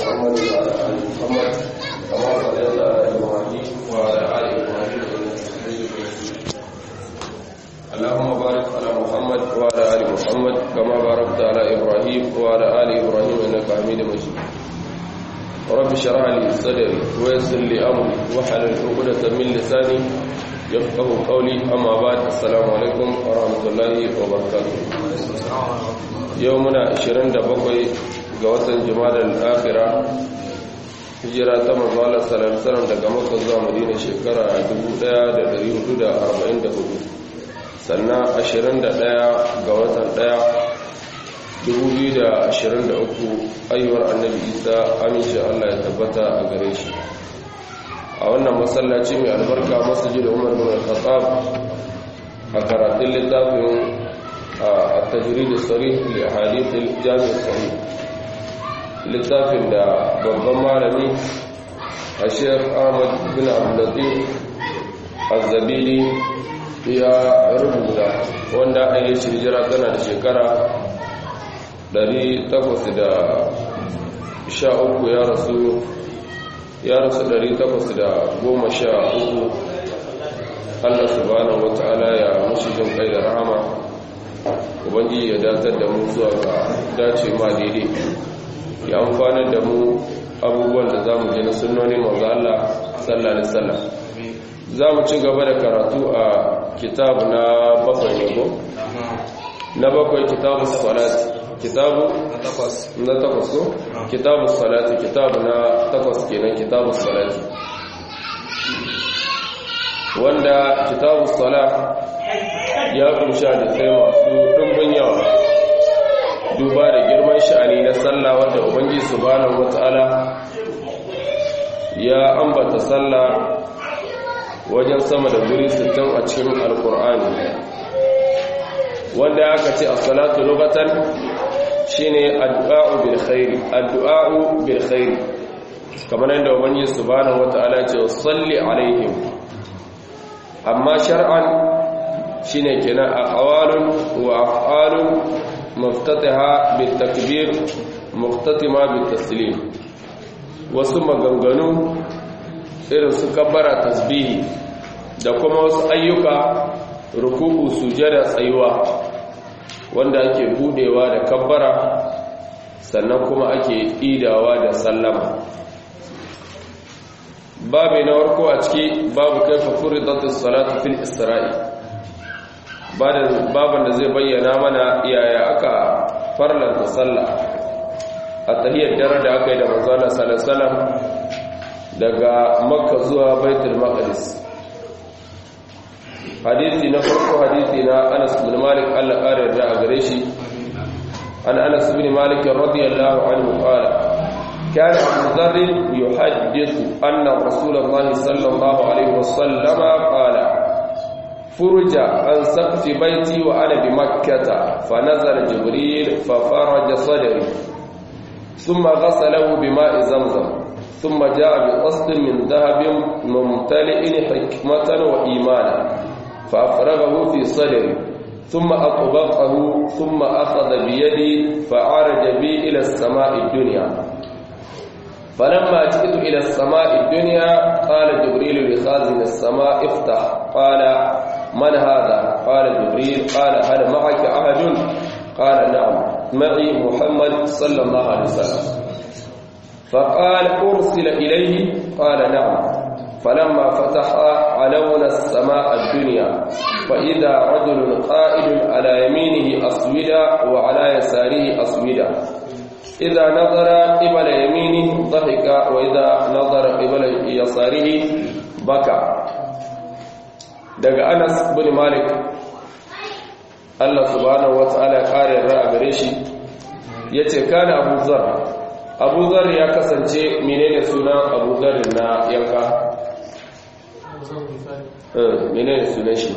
محمد وعلى آل محمد كما صليت على إبراهيم وعلى آل إبراهيم إنك حميد مجيد اللهم بارك على محمد وعلى آل محمد كما باركت على إبراهيم وعلى آل إبراهيم إنك حميد مجيد رب اشرح لي صدري ويسر لي أمري واحلل عقدة من لساني يفقه قولي أما بعد السلام عليكم ورحمة الله وبركاته يومنا 27 ga watan jumadar akira hijira ta mazala salam daga maka zuwa madina shekara 1444 sannan 21 ga watan 1 2023 ayyuwar annabi isa amince allah ya tabbata a gare shi a wannan masallaci mai albarka masjid umar bin al-khattab a karatun littafin a tajrid as-sarih li ahadith al-jami' as-sahih littafin da babban malami a sheikh ahmad bin abdullatif az-zabidi ya rubuta wanda an yi hijira tana da shekara 813 ya rasu ya rasu 813 Allah subhanahu wata'ala ya mushi jin kai da rahama ubangiji ya datar da mu zuwa ga dace ma daidai ya amfanar da mu abubuwan da za mu je na sunnonin manzo Allah sallallahu alaihi wasallam za mu ci gaba da karatu a kitab na bakwai ne ko na bakwai kitabu salati kitabu na takwas ko kitabu salati kitabu na takwas kenan kitabu salati wanda kitabu salat ya kunsha da sai masu ɗumbin yawa duba da girman sha'ani na sallah wanda ubangiji subhanahu wata'ala ya ambata sallah wajen sama da guri 60 a cikin alkur'ani wanda aka ce as-salatu lughatan shine addu'a'u bil khairi addu'a'u bil khairi kamar yadda ubangiji subhanahu wata'ala ya ce salli alaihim amma shar'an shine kenan aqwalun wa af'alun muftataha bil takbir muftatima bil taslim wasu maganganu irin su kabbara tasbihi da kuma wasu ayyuka ruku'u sujada tsayuwa wanda ake budewa da kabbara sannan kuma ake idawa da sallama babu na warko a ciki babu kaifa furidatus salatu fil isra'i baban da zai bayyana mana yaya aka farlanta sallah a tahiyar dare da aka yi da manzana sallallahu daga makka zuwa baitul maqdis hadisi na farko hadisi na Anas bin Malik Allah kare da a gare shi an Anas bin Malik radiyallahu anhu qala كان أبو ذر يحدث أن رسول الله صلى الله عليه وسلم قال فرج عن سقف بيتي وأنا بمكة فنزل جبريل ففرج صدري ثم غسله بماء زمزم ثم جاء بقصد من ذهب ممتلئ حكمة وإيمانا فأفرغه في صدري ثم أطبقه ثم أخذ بيدي فعرج بي إلى السماء الدنيا فلما جئت إلى السماء الدنيا قال جبريل لخازن السماء افتح قال من هذا قال جبريل قال هل معك أحد قال نعم معي محمد صلى الله عليه وسلم فقال أرسل إليه قال نعم فلما فتح علونا السماء الدنيا فإذا رجل قائد على يمينه أسودا وعلى يساره أسودا إذا نظر قبل يمينه ضحك وإذا نظر قبل يساره بكى daga Anas bin Malik Allah subhanahu wataala ya kare ra'a gare shi yace kana Abu Zar Abu Zar ya kasance menene sunan Abu Zar na yanka eh menene sunan shi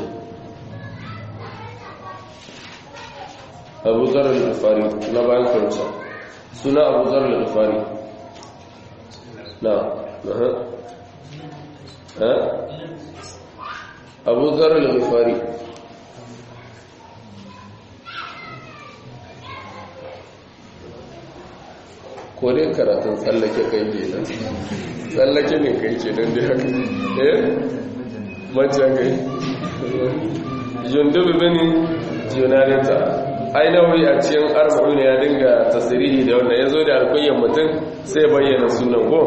Abu Zar al-Ghifari na bayan kansa suna Abu Zar al-Ghifari na eh eh Abu Zar al-Ghifari ko dai karatun tsallake kai ke nan tsallake ne kai ke nan da haka eh mace kai jundubi bane junarita ai nauyi a cikin arba'u ne ya dinga tasirihi da wannan ya zo da alkunyan mutum sai bayyana sunan ko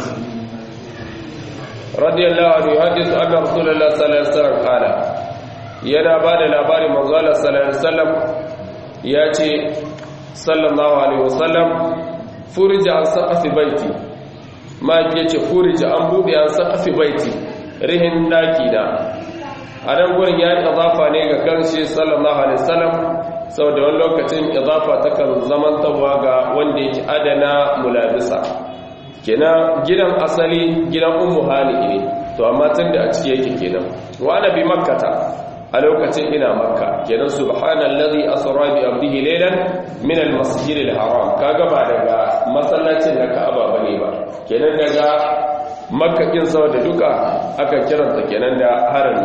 radiyallahu anhu hadithu anna rasulullah sallallahu alaihi wasallam qala yana bada labarin manzo Allah sallallahu alaihi wasallam ya ce sallallahu alaihi wasallam furija an saqafi baiti ma yace furija an bude an saqafi baiti rihin daki da a nan gurin ya yi idafa ne ga kanshi sallallahu alaihi wasallam sau da wani lokacin idafa ta kan zamantarwa ga wanda yake adana mulabisa kenan gidan asali gidan ummu hali ne to amma tun da a ciki yake kenan wa ana bi makkata a lokacin ina makka kenan subhanallazi asra bi abdihi laylan min almasjid alharam kaga ba daga masallacin da ka'aba bane ba kenan daga makka kin saboda duka aka kiranta kenan da harami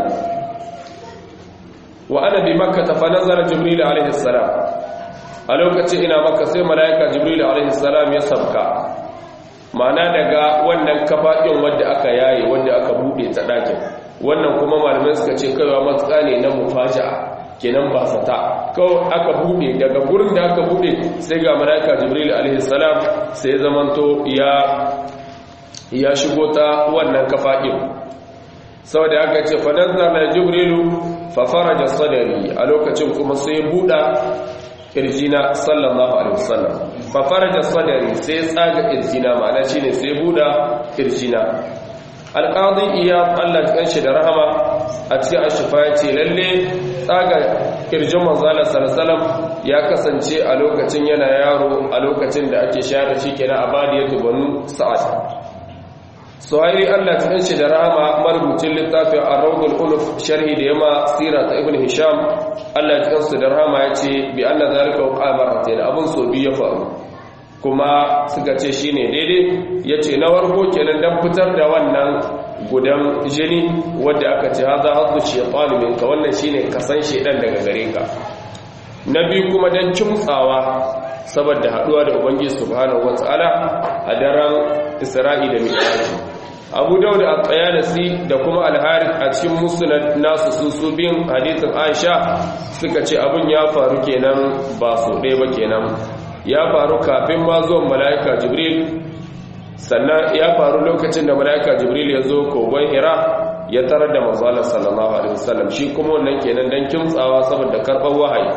wa ana bi makka fa nazara jibril alaihi salam a lokacin ina makka sai malaika jibril alaihi salam ya sabka ma'ana daga wannan kafaɗin wadda aka yaye wadda aka buɗe ta ɗakin wannan kuma malamai suka ce kaiwa matsa ne na mufaja kenan ba sata kawai aka buɗe daga gurin da aka buɗe sai ga malaika jibril alaihi salam sai zamanto ya ya shigo ta wannan kafaɗin saboda aka ce fa nazara jibrilu fa faraja sadari a lokacin kuma sai buɗa kirjina sallallahu alaihi wasallam fa faraja sadari sai tsaga kirjina ma'ana shine sai buda kirjina alqadi iya Allah kanshi da rahama a cikin ashifa ya ce lalle tsaga kirjin manzala sallallahu ya kasance a lokacin yana yaro a lokacin da ake shayar da shi kenan a badiyatu banu sa'ad suhairi Allah cikin shi da rahama marubucin littafin ar-rawdul uluf sharhi da yama sira ta ibn hisham Allah cikin su da rahama yace bi anna zalika qamaratin abun so bi ya faru kuma suka ce shine daidai yace na warko kenan dan fitar da wannan gudan jini wanda aka ce hadha haddu shaytan minka wannan shine kasan shedan daga gare ka na biyu kuma dan kimtsawa saboda haduwa da ubangiji subhanahu wataala a daren isra'i da mi'raj abu dauda at-tayalisi da kuma al-harith a cikin musnad nasu su bin hadithin aisha suka ce abun ya faru kenan ba so ɗaya ba kenan ya faru kafin ma zuwan mala'ika jibril sannan ya faru lokacin da mala'ika jibril ya zo kogon hira ya tarar da manzo sallallahu alaihi wasallam shi kuma wannan kenan dan kimtsawa saboda karɓar wahayi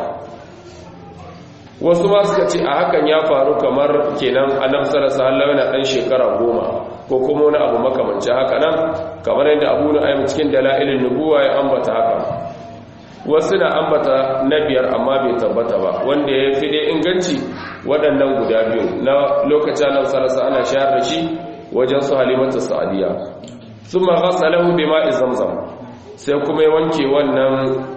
wasu ma suka ce a hakan ya faru kamar kenan annabi sallallahu alaihi wasallam yana dan shekara goma ko kuma wani abu makamancin haka nan kamar yadda abu nu'aym cikin dalailin nubuwa ya ambata haka wasu na ambata na biyar amma bai tabbata ba wanda ya fi dai inganci waɗannan guda biyu na lokacin annabi sallallahu alaihi ana shayar da shi wajen su halimatu sa'diya thumma ghasalahu bima'i zamzam sai kuma ya wanke wannan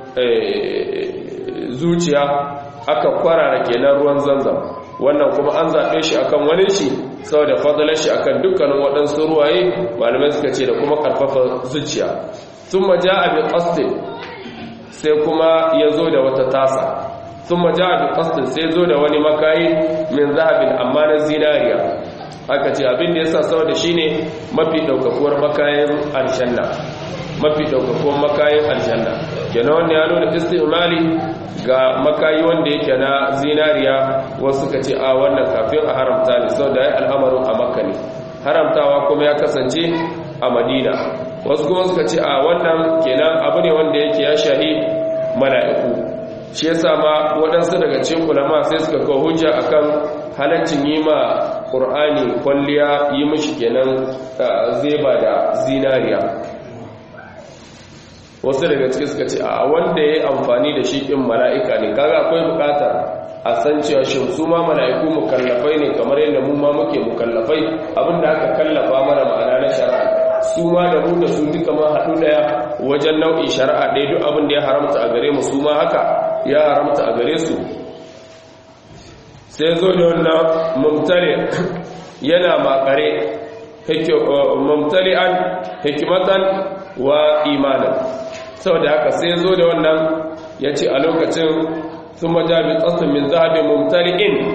zuciya aka kwarara kenan ruwan zanzam wannan kuma an zaɓe shi akan wani shi saboda fadalar shi akan dukkanin waɗansu ruwaye malamai suka ce da kuma ƙarfafa zuciya sun maja abi ƙastin sai kuma ya zo da wata tasa sun maja abi ƙastin sai zo da wani makayi min zahabin amma na zinariya aka ce abin da ya sa saboda shi ne mafi ɗaukakuwar makayin aljanna mafi ɗaukakuwar makayin aljanna kenan wanda ya nuna istimali ga makayi wanda yake na zinariya wasu ka ce a wannan kafin a haramta ne sau da ya al'amarin a makka ne haramtawa kuma ya kasance a madina wasu kuma suka ce a wannan kenan abu ne wanda yake ya shahi mala'iku shi yasa ma waɗansu daga cikin ulama sai suka kawo hujja akan halaccin yi ma ƙur'ani kwalliya yi mishi kenan zeba da zinariya wasu daga cikin suka ce a wanda ya yi amfani da shi ɗin mala'ika ne kaga akwai buƙatar a san cewa shi su ma mala'iku mukallafai ne kamar yadda mu ma muke mukallafai abinda aka kallafa mana ma'ana na shari'a su ma da mu da su duka ma haɗu ɗaya wajen nau'in shari'a ɗaya duk abin da ya haramta a gare mu su ma haka ya haramta a gare su sai zo da wannan mumtali yana makare mumtali'an hikimatan wa imanan saboda haka sai zo da wannan ya ce a lokacin sun majabi tsatsun min zahabi mumtali'in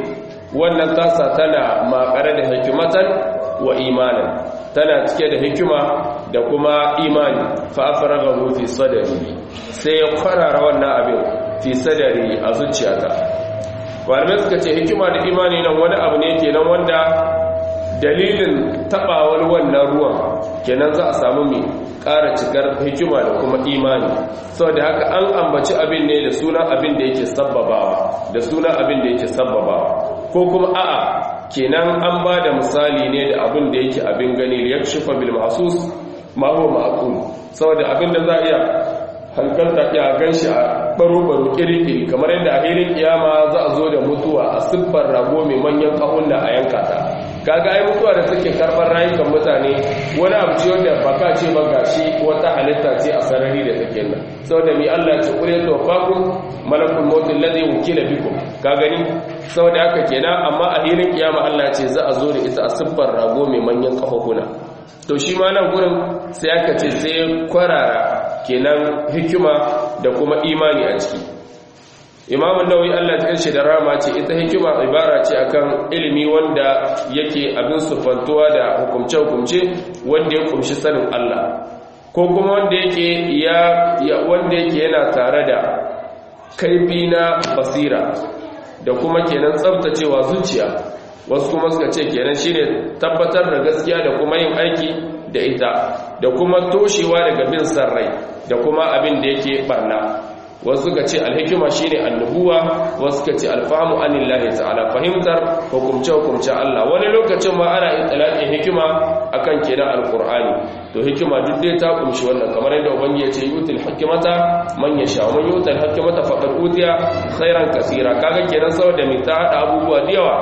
wannan tasa tana makare da hikimatan wa imanin tana cike da hikima da kuma imani fa afraghahu fi sadri sai ya kwarara wannan abin fi sadri a zuciyata malamai suka ce hikima da imani nan wani abu ne kenan wanda dalilin tabawar wannan ruwan kenan za a samu mai ƙara cikar hikima da kuma imani saboda haka an ambaci abin ne da sunan abin da yake sabbabawa da sunan abin da yake sabbabawa ko kuma a'a kenan an ba da misali ne da abin da yake abin gani ya shifa bil mahsus ma huwa ma'qul saboda abin da za a iya hankalta ya ganshi a baro-baro kiri-kiri kamar yadda a hirin kiyama za a zo da mutuwa a siffar rago mai manyan kahunna a yanka ta kaga ai mutuwa da take karɓar rayukan mutane wani abu ce wanda baka ce ba gashi wata halitta ce a sarari da take nan saboda mi Allah ya ce kure to faku malakul maut alladhi wukila bikum ka gani saboda haka kenan amma a hirin kiyama Allah ya ce za a zo da ita a siffar rago mai manyan kahuna to shi ma nan gurin sai aka ce sai kwarara kenan hikima da kuma imani a ciki imamun nawawi Allah ta karshe da rama ce ita hikima ibara ce akan ilimi wanda yake abin sufantuwa da hukumce-hukumce wanda ya kumshi sanin Allah ko kuma wanda yake ya wanda yake yana tare da kaifi na basira da kuma kenan tsabtacewa zuciya wasu kuma suka ce kenan shine tabbatar da gaskiya da kuma yin aiki da ita da kuma toshewa daga bin sarrai da kuma abin da yake barna wasu suka ce alhikima shine annubuwa wasu suka ce alfahamu anillahi ta'ala fahimtar hukumce hukumce Allah wani lokacin ma ana itlaqin hikima akan kenan alqur'ani to hikima duk dai ta kumshi wannan kamar yadda ubangi ya ce yutul hikmata man yasha man yutul hikmata faqad utiya khairan kaseera kaga kenan saboda mai ta hada abubuwa da yawa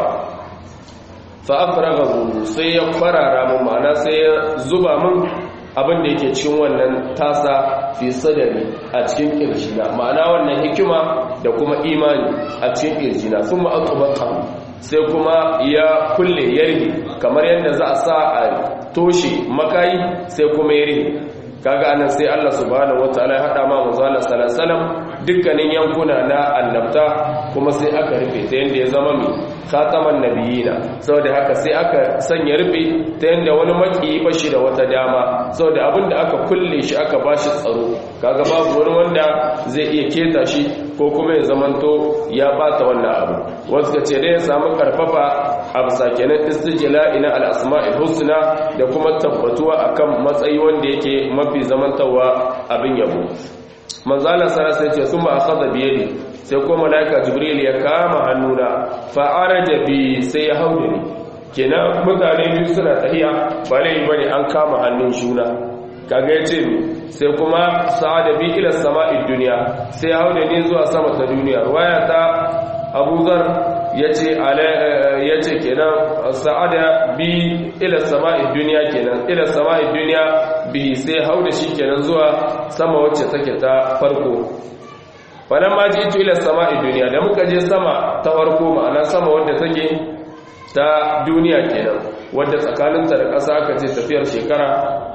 fa afraghahu sai ya farara mun ma'ana sai ya zuba mun abin da yake cikin wannan tasa fi sadari a cikin kirjina ma'ana wannan hikima da kuma imani a cikin kirjina sun ma'aƙubaka sai kuma ya kulle yarge kamar yadda za a sa a toshe makayi sai kuma ya rihe kaga anan sai Allah subhanahu wataala ya hada ma manzo Allah sallallahu alaihi wasallam dukkanin yankuna na annabta kuma sai aka rufe ta yanda ya zama mai khataman nabiyina saboda haka sai aka sanya rufe ta yanda wani maki bashi da wata dama saboda abinda aka kulle shi aka bashi tsaro kaga babu wani wanda zai iya keta shi ko kuma ya zamanto ya bata wannan abu wasu ka ce dai ya samu karfafa a bisa kenan istijla ina al-asma'il husna da kuma tabbatuwa akan matsayi wanda yake mafi zamantawa abin yabo manzo Allah sallallahu alaihi wasallam summa akhadha bi yadi sai ko malaika jibril ya kama hannuna fa araja bi sai ya haude ni kenan mutane biyu suna tahiya ba lai bane an kama hannun juna kaga yace mi sai kuma sa'ada bi ila sama'id dunya sai ya haude ni zuwa sama ta duniya riwaya ta Abu Zar yace ala yace kenan sa'ada bi ila sama'id dunya kenan ila sama'id dunya bi sai haude shi kenan zuwa sama wacce take ta farko wannan ma ji ito ila sama'i duniya da muka je sama ta farko ma'ana sama wadda take ta duniya kenan wadda tsakaninta da ƙasa aka ce tafiyar shekara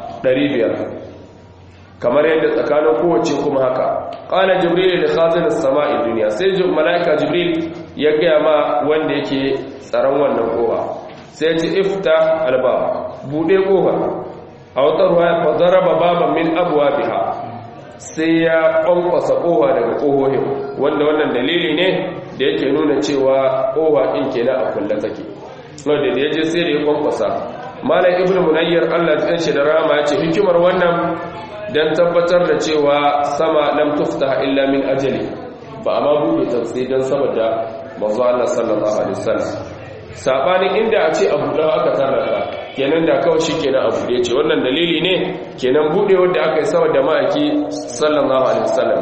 500 kamar yadda tsakanin kowace kuma haka ƙala jibril da khazin sama'i duniya sai mala'ika jibril ya gaya ma wanda yake tsaron wannan kowa sai ce ifta albab bude kofa a wata ruwa ya fazaraba baban min abuwa biha sai ya kwankwasa kowa daga kohohin wanda wannan dalili ne da yake nuna cewa kowa ɗin kenan a kulle take wanda da ya je sai da ya kwankwasa malam ibn munayyar allah ta shi da rama ya ce hikimar wannan don tabbatar da cewa sama lam tufta illa min ajali ba a ma buɗe ta sai don saboda manzo allah sallallahu alaihi wasallam sabanin inda a ce abu da aka tarrata kenan da kawai shi kenan abu da ya ce wannan dalili ne kenan buɗe wadda aka yi saboda ma'aiki sallallahu alaihi wasallam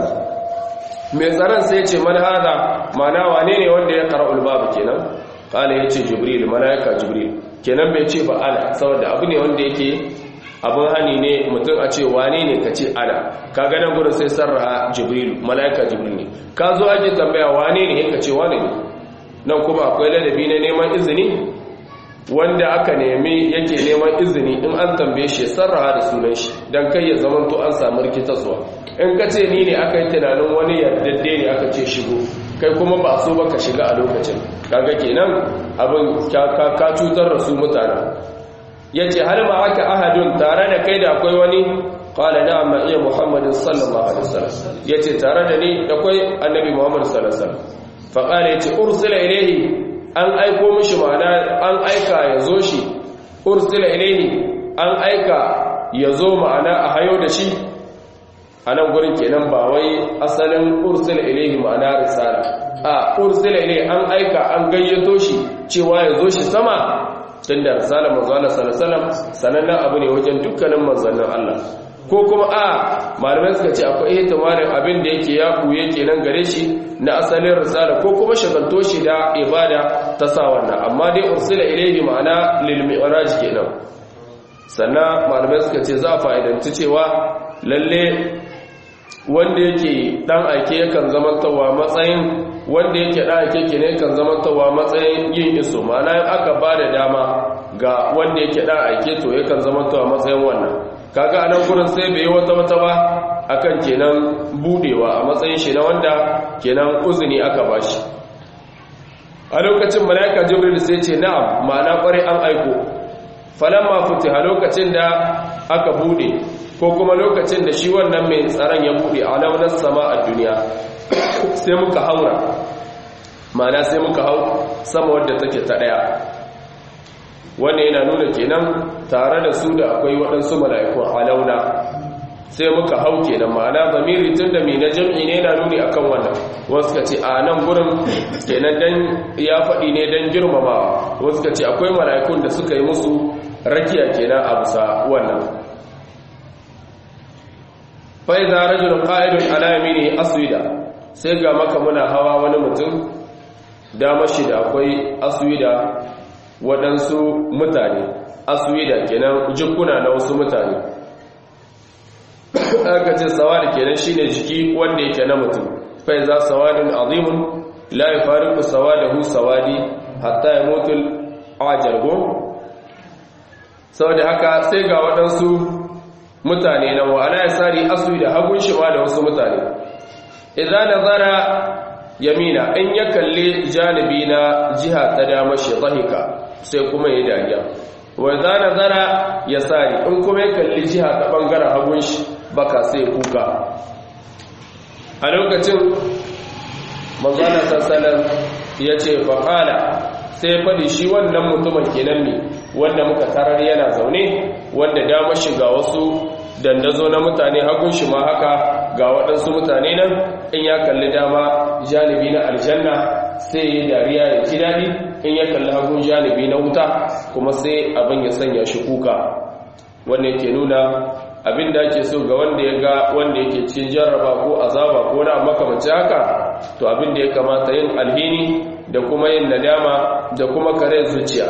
mai tsaron sai ce man hada mana wane ne wanda ya qara'ul babu kenan kala yace jibril malaika jibril kenan bai ce ba ana saboda abu ne wanda yake abun hani ne mutum a ce wane ne ka ce ana kaga nan gurin sai sarraha jibril malaika jibril ne ka zo ake tambaya wane ne ka ce wane ne nan kuma akwai ladabi na neman izini wanda aka nemi yake neman izini in an tambaye shi sarraha da sunan shi don kai ya zamanto an samu rikitarsuwa in ka ce ni ne aka yi tunanin wani yardadde ne aka ce shigo kai kuma ba so ba ka shiga a lokacin kaga kenan abin ka cutar da su mutane yace hal ma aka ahadun tare da kai da akwai wani qala na'am ma iya muhammadin sallallahu alaihi wasallam yace tare da ni akwai annabi muhammad sallallahu alaihi wasallam fa qala yace ursila ilayhi an aiko mishi ma'ana an aika yazo shi ursila ilayhi an aika yazo ma'ana a hayo da shi a nan gurin kenan ba wai asalin ursila ilayhi ma'ana risala a ursila ilayhi an aika an gayyato shi cewa yazo shi sama tun da risalar manzana salasalam sanannen abu ne wajen dukkanin manzannin Allah ko kuma a malamai suka ce akwai ihtimalin abin da yake ya kuye kenan gare shi na asalin risala ko kuma shagalto shi da ibada ta sa wannan amma dai ursila ilaihi ma'ana lil mi'raj kenan sannan malamai suka ce za a fa'idanci cewa lalle wanda yake dan aike yakan zamantawa matsayin wanda yake dan aike ke ne kan zamantawa matsayin yin iso ma'ana in aka ba da dama ga wanda yake dan aike to yakan zamantawa matsayin wannan kaga a nan gurin sai bai yi wata wata ba akan kenan budewa a matsayin shi na wanda kenan uzuni aka bashi a lokacin malaika jibril sai ce na'am ma'ana kware an aiko falamma futiha lokacin da aka bude ko kuma lokacin da shi wannan mai tsaron ya buɗe a launar sama a duniya sai muka haura mana sai muka hau sama wadda take ta ɗaya wanda yana nuna kenan tare da su da akwai waɗansu mala'ikun a launa sai muka hau kenan ma'ana zamiri tun da mai na jam'i ne yana nuni akan wannan wasu ka ce a nan gurin kenan dan ya faɗi ne don girmamawa wasu ka ce akwai mala'ikun da suka yi musu rakiya kenan a bisa wannan faiza rajulun qa'idun ala yamini aswida sai ga maka muna hawa wani mutum dama shi da akwai aswida waɗansu mutane aswida kenan jikuna na wasu mutane aka ce sawadi kenan shine jiki wanda yake na mutum faiza sawadun azimun la yafariqu sawadahu sawadi hatta yamutul ajargo saboda haka sai ga waɗansu mutane na wa'ala ya sari asu da hagun shi ma da wasu mutane idan nazara yamina in ya kalli janibi na jiha ta dama shi zahika sai kuma ya dariya wa idan nazara ya sari in kuma ya kalli jiha ta bangaren hagun shi baka sai kuka a lokacin manzana sassanar ya ce faƙala sai faɗi shi wannan mutumin kenan ne wanda muka tarar yana zaune wanda dama shiga wasu dandazo na mutane hagun shi ma haka ga waɗansu mutane nan in ya kalli dama janibi na aljanna sai ya dariya ya ji daɗi in ya kalli hagun janibi na wuta kuma sai abin ya sanya shi kuka wanda yake nuna abin da ake so ga wanda ya ga wanda yake cikin jarraba ko azaba ko na makamanci haka to abin da ya kamata yin alhini da kuma yin nadama da kuma kare zuciya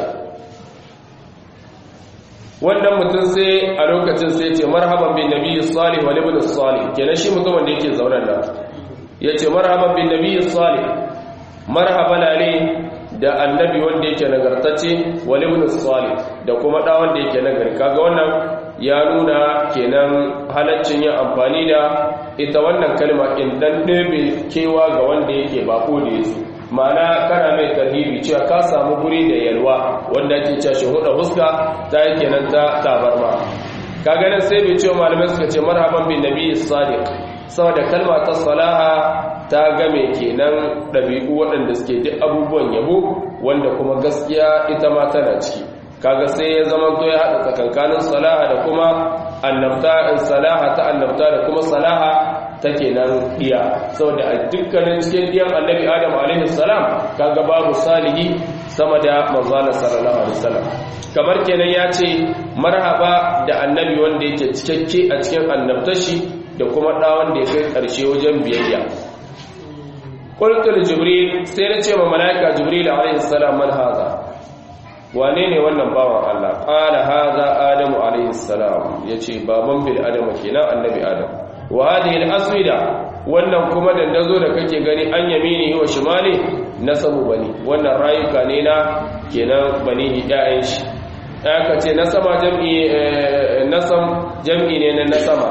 wannan mutum sai a lokacin sai ce marhaban bin nabi salih wa ibn salih kenan shi mutumin da yake zauren nan yace marhaban bin nabi salih marhaban ali da annabi wanda yake nagartacce wa ibn salih da kuma da wanda yake nagari kaga wannan ya nuna kenan halaccin yin amfani da ita wannan kalma in dan ɗebe kewa ga wanda yake bako da yasu ma'ana kana mai tarhibi cewa ka samu guri da yalwa wanda ake cewa shi huda huska ta yake nan ta tabarma ka ganin sai bai cewa malamai suka ce marhaban bin nabi sadiq saboda kalma ta salaha ta game kenan ɗabi'u waɗanda suke duk abubuwan yabo wanda kuma gaskiya ita ma tana ciki kaga sai ya zama to ya haɗa tsakankanin salaha da kuma annabta salaha ta annabta da kuma salaha take nan iya saboda a dukkanin cikin diyan annabi adam alaihi salam kaga babu salihi sama da manzana sallallahu alaihi wasallam kamar kenan ya ce marhaba da annabi wanda yake cikakke a cikin annabtashi da kuma da wanda ya kai karshe wajen biyayya qultu jibril sai na ce ma malaika jibril alaihi salam man haza wane ne wannan bawan Allah qala haza adamu alaihi salam yace baban bil adam kenan annabi adam wa hadhihi al-aswida wannan kuma dandazo da kake gani an yamini wa shimali nasabu bani wannan rayuka ne na kenan bani iyayen shi aka ce nasama jam'i nasam jam'i ne na nasama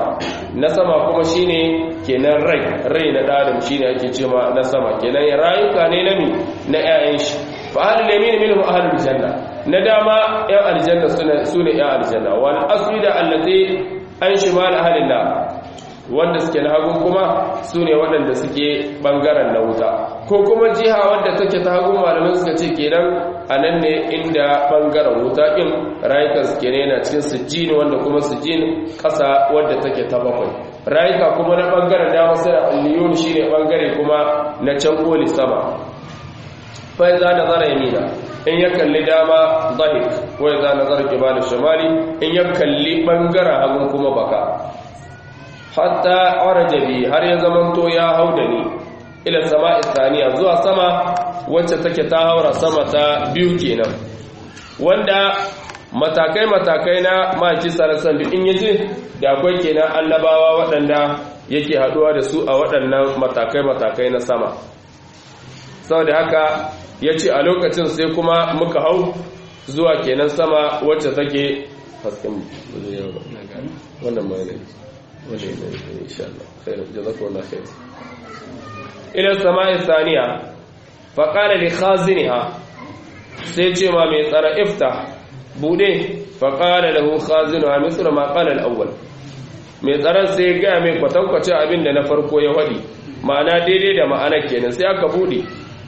na sama kuma shine kenan rai rai na ɗadam shine ake cewa na sama kenan ya rayuka ne na mi na 'ya'yan shi fa ahlul yamin minhum ahlul janna na dama 'yan aljanna su ne 'yan aljanna wal aswida allati an shimal ahlil nar wanda suke na hagun kuma su ne waɗanda suke ɓangaren na wuta ko kuma jiha wadda take ta hagun malamin suka ce kenan a nan ne inda ɓangaren wuta ɗin rayukan suke ne yana cikin sujjini wanda kuma sujjini ƙasa wadda take ta bakwai rayuka kuma na ɓangaren dama suna aliyun shi ne ɓangare kuma na can koli sama fai za na zara yamina in ya kalli dama zahik wai za na zara kibalin shamali in ya kalli ɓangaren hagun kuma baka hatta arajabi har ya zamanto ya hau da ni ila sama isaniya zuwa sama wacce take ta haura sama ta biyu kenan wanda matakai-matakai na maki sarasan da in yaje da akwai kenan annabawa waɗanda yake haɗuwa da su a waɗannan matakai-matakai na sama sau da haka ya ce a lokacin sai kuma muka hau zuwa kenan sama wacce take hasken wannan mai إن شاء الله خير جزاكم الله خير إلى السماء الثانية فقال لخازنها سيتي ما ميتر افتح بوده فقال له خازنها مثل ما قال الأول ميتر سيقع من فتوكة أبن نفرق يهدي معنى ديدي دا معنى كينا سيأك بودي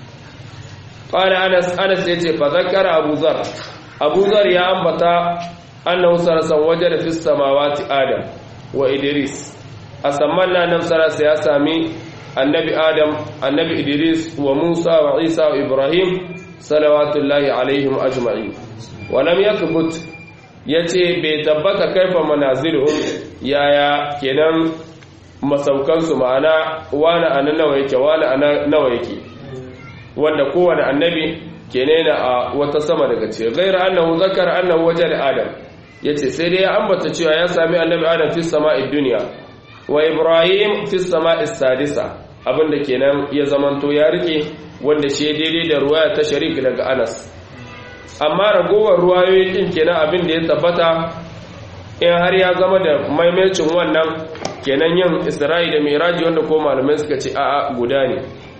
قال أنس أنس يتي فذكر أبو ذر أبو ذر يا أنبتا أنه سرسا وجد في السماوات آدم wa Idris a samman nan sarasa ya sami annabi Adam annabi Idris wa Musa wa Isa wa Ibrahim salawatullahi alaihim ajma'in wa lam yathbut yace bai tabbata kaifa manaziluhum yaya kenan masaukan su ma'ana wani anan nawa yake wani anan nawa yake wanda kowane annabi kenan a wata sama daga ce ghaira annahu zakara annahu wajada Adam ya ce sai dai ya ambata cewa ya sami annabi adam fi sama'id duniya wa ibrahim fi sama'is sadisa abinda kenan ya zamanto ya rike wanda shi daidai da ruwaya ta sharik daga anas amma ragowar ruwayoyi din kenan abin da ya tabbata in har ya zama da maimacin wannan kenan yin isra'i da miraji wanda ko malamai suka ce a'a guda ne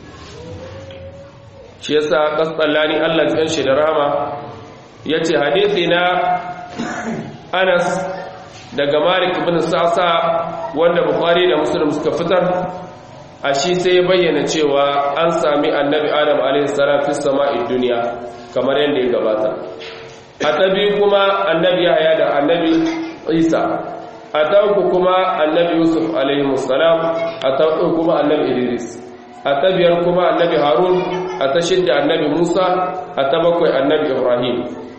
shi yasa kasallani Allah ya shi da rahama yace hadisi na Anas daga Malik ibn Sa'sa wanda Bukhari da Muslim suka fitar a shi sai ya bayyana cewa an sami Annabi Adam alaihi salam fi sama'id dunya kamar yadda ya gabata a tabi kuma Annabi Yahya da Annabi Isa a tauku kuma Annabi Yusuf alaihi salam a tauku kuma Annabi Idris a tabiyar kuma Annabi Harun a ta shidda Annabi Musa a ta bakwai Annabi Ibrahim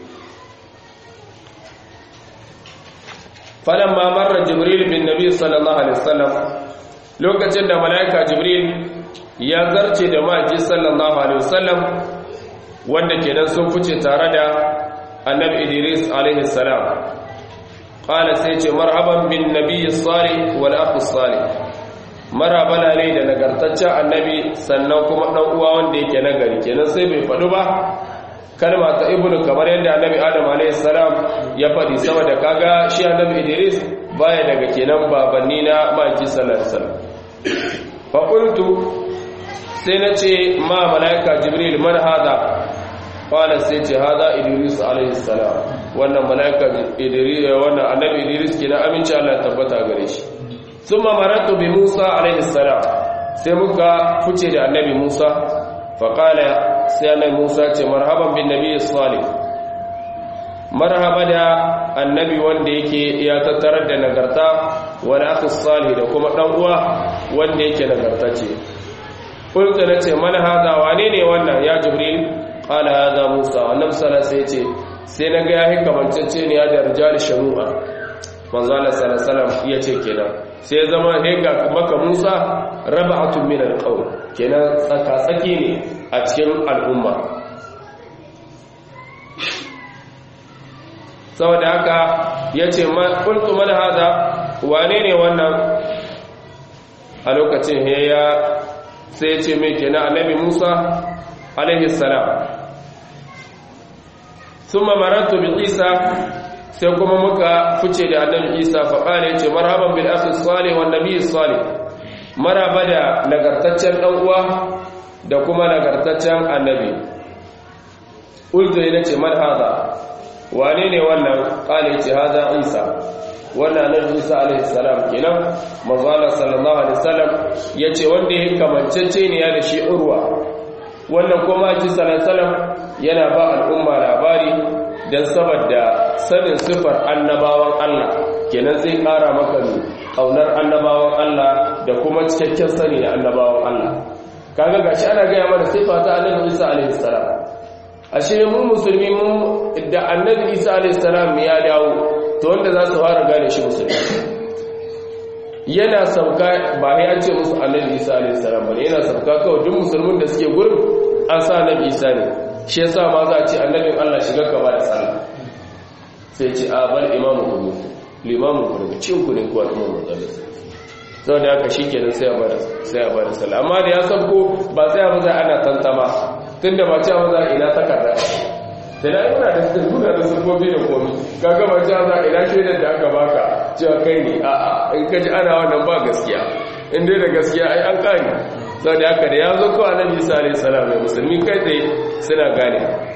falamma marra jibril bin nabi sallallahu alaihi wasallam lokacin da malaika jibril ya zarce da maji sallallahu alaihi wasallam wanda kenan sun fice tare da annabi idris alaihi salam qala sai ce marhaban bin nabi salih wal akh salih marhaba ne da nagartaccen annabi sannan kuma dan uwa wanda yake nagari kenan sai bai fadu ba kalma ta ibnu kamar yadda annabi adam alayhi salam ya faɗi sama da kaga shi annabi idris baya daga kenan babanni na maki sallallahu alaihi wasallam fa qultu sai nace ma malaika jibril man hada qala sai ce hada idris alayhi salam wannan malaika idris wannan annabi idris kenan aminci Allah ya tabbata gare shi thumma maratu bi musa alayhi salam sai muka fice da annabi musa faƙala sai annabi musa ce marhaban bin nabi salih marhaba da annabi wanda yake ya tattarar da nagarta wani aka salih da kuma ɗan uwa wanda yake nagartace kulta na ce mana haza wane ne wannan ya jibril ƙala haza musa annabi sala sai ce sai na ga ya yi kamancece ne ya da rijal shanu'a manzala salasalam ya ce kenan sai zama hega maka musa raba'atun min alqawl kenan tsaka-tsaki ne a cikin al'umma saboda haka ya ce ƙultu mana haza wane ne wannan a lokacin ya sai ce mai kenan annabi musa alaihi salam sun mamaratu bi isa sai kuma muka fice da annabi isa faƙala ya ce marhaban bil akhi salih wan nabiy salih maraba da nagartaccen dan uwa da kuma nagartaccen annabi ulto ya ce man hada wane ne wannan ƙala ya ce hada isa wannan annabi isa alaihi salam kenan manzo Allah sallallahu alaihi wasallam yace wanda yake kamancece ne ya da shi urwa wannan kuma ji sallallahu yana ba al'umma labari dan saboda sanin sifar annabawan Allah kenan zai kara maka kaunar annabawan Allah da kuma cikakken sani da annabawan Allah kaga gashi ana ga mana sifa ta annabi Isa alaihi salam ashe mu musulmi mu da annabi Isa alaihi salam ya dawo to wanda za su fara gane shi musulmi yana sauka ba ya ce musu annabi isa alayhi salam bane yana sauka kawai duk musulmin da suke gurin an sa annabi isa ne shi yasa ma za a ce annabin Allah shiga gaba da sallah sai ce a bal imamu ku limamu ku daga cin ku ne ku al'umma manzalin sau da haka shi kenan sai a bada sai a bada sallah amma da ya sauko ba sai a maza ana tantama tunda ba cewa za ina takarda da na yana da suna da sufofi da komi kaga ba cewa za ina shaidar da aka baka cewa kai ne a in kaji ana wannan ba gaskiya in dai da gaskiya ai an kani sau da haka da ya zo kawai nan isa alaihi salam mai musulmi kai tsaye suna gane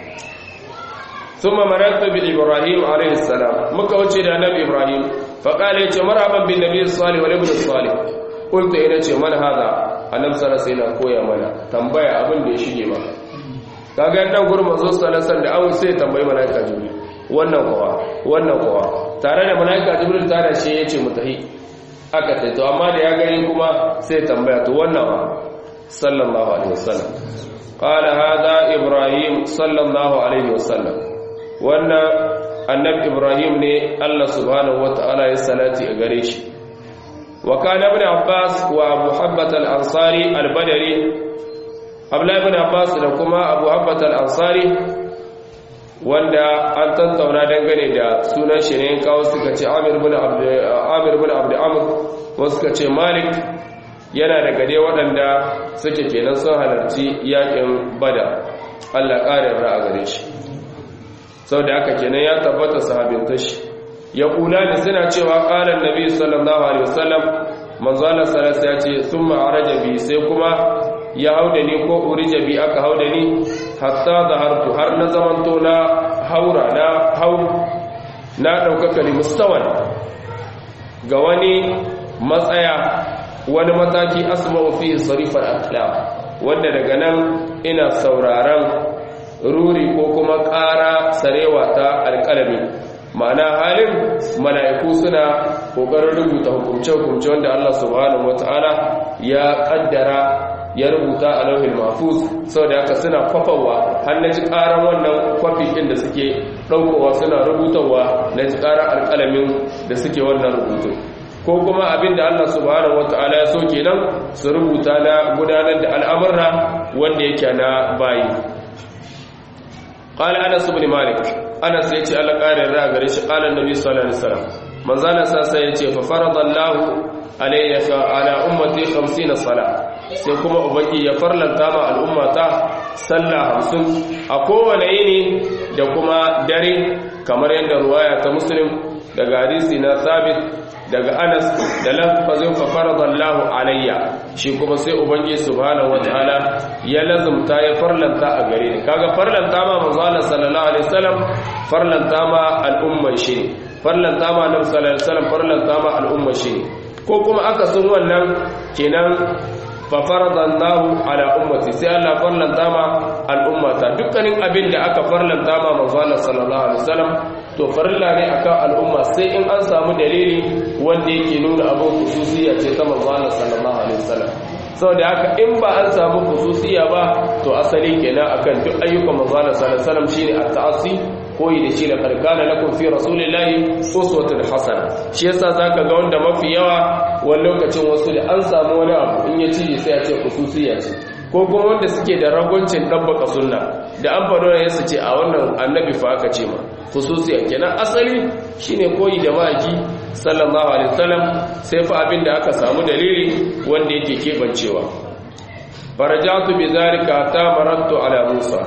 ثم مررت بإبراهيم عليه السلام مكة وجه النبي إبراهيم فقال يا مرحبا بالنبي الصالح والابن الصالح قلت إلى من هذا النبي صلى الله عليه وسلم كويا منا تنبيه أبن da ya shige maka kaga yan gurin manzo sallallahu da an sai tambayi malaika jibril wannan kowa wannan kowa tare da malaika jibril tare shi yace mutahi aka sai to amma da ya gani kuma sai tambaya to wannan wa sallallahu alaihi wasallam qala hada ibrahim sallallahu alaihi wasallam wannan annabi ibrahim ne Allah subhanahu wataala ya salati a gare shi wa kana ibn abbas wa abu habbat al-ansari al-badri abdullahi ibn abbas da kuma abu habbat al-ansari wanda an tantauna dangane da sunan shi ne kawo suka ce amir ibn abd amir ibn abd amr wasu suka ce malik yana daga dai waɗanda suke kenan sun halarci yakin bada Allah ƙarin ra'a gare shi sau da aka kenan ya tabbata sahabinta shi ya kula da suna cewa ƙalar nabi sallallahu alaihi wasallam manzala salasa ya ce sun ma'araja bi sai kuma ya hau da ni ko urija bi aka hau da ni hatta da hartu har na zamanto na haura na hau na ɗaukaka ne mustawan ga wani matsaya wani mataki asma'u fi sarifar akhlaq wanda daga nan ina sauraron ruri ko kuma ƙara sarewa ta alƙalami ma'ana halin mala'iku suna ƙoƙarin rubuta hukumce-hukumce wanda Allah subhanahu wata'ala ya ƙaddara ya rubuta a lauhin mafuz sau da haka suna kwafawa har na ji ƙaran wannan kwafi ɗin da suke ɗaukowa suna rubutawa na ji ƙaran alƙalamin da suke wannan rubutun ko kuma abin da Allah subhanahu wata'ala ya so kenan su rubuta na gudanar da al'amurra wanda yake na bayi قال انس بن مالك انس yace Allah ƙarin ra gare shi qala annabi sallallahu alaihi wasallam manzala sa sai yace fa faradallahu alayya ala ummati 50 sala sai kuma ubangi ya farlanta ma al'ummata sallah 50 a kowane yini da kuma dare kamar yadda ruwaya ta muslim daga hadisi na sabit daga anas da lafazin fa faradallahu alayya shi kuma sai ubangi subhanahu wataala ya lazumta ya farlanta a gare ni kaga farlanta ma manzo Allah sallallahu alaihi wasallam farlanta ma al'umma shi farlanta ma annabi sallallahu alaihi wasallam farlanta ma al'umma shi ko kuma aka sun wannan kenan fa faradallahu ala ummati sai Allah farlanta ma al'ummata dukkanin abin da aka farlanta ma manzo Allah sallallahu alaihi wasallam to farilla ne akan al'umma sai in an samu dalili wanda yake nuna abin khususiyya ce ta manzo Allah sallallahu alaihi wasallam saboda haka in ba an samu khususiyya ba to asali kenan akan duk ayyukan manzo Allah sallallahu alaihi wasallam shine at-ta'assi koyi da shi da karkana lakum fi rasulillahi uswatun hasana shi yasa zaka ga wanda mafi yawa wani lokacin wasu da an samu wani abu in ya ci sai ya ce khususiyya ce ko kuma wanda suke da ragoncin ɗabbaka sunna da an faɗo da yasa ce a wannan annabi fa aka ce ma khususiya kenan asali shine koyi da maki sallallahu alaihi wasallam sai fa abin da aka samu dalili wanda yake kebancewa farajatu bi zalika ta marattu ala musa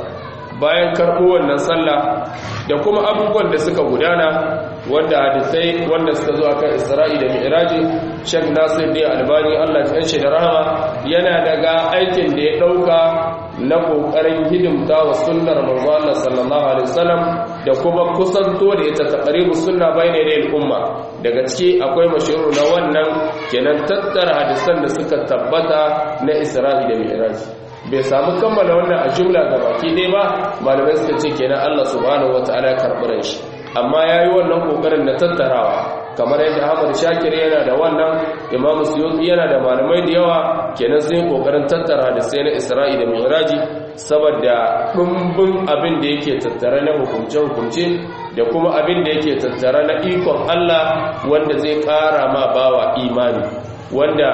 bayan karɓo wannan sallah da kuma abubuwan da suka gudana wanda hadisai wanda suka zo akan Isra'i da Mi'raji Sheikh Nasir da Albani Allah ya shi da rahama yana daga aikin da ya dauka na kokarin hidimta wa sunnar manzo Allah sallallahu alaihi wasallam da kuma kusanto da ita taqribu sunna bayna da umma daga ciki akwai mashhuru na wannan kenan tattara hadisan da suka tabbata na Isra'i da Mi'raji bai samu kammala wannan a jumla ga baki ɗaya ba malamai suka ce kenan Allah subhanahu wataala ya karɓi shi amma yayi wannan kokarin na tattarawa kamar yadda Ahmad Shakir yana da wannan Imam Suyuti yana da malamai da yawa kenan sun kokarin tattara da sai na Isra'i da Mi'raji saboda dumbin abin da yake tattare na hukunce hukunce da kuma abin da yake tattare na ikon Allah wanda zai kara ma bawa imani wanda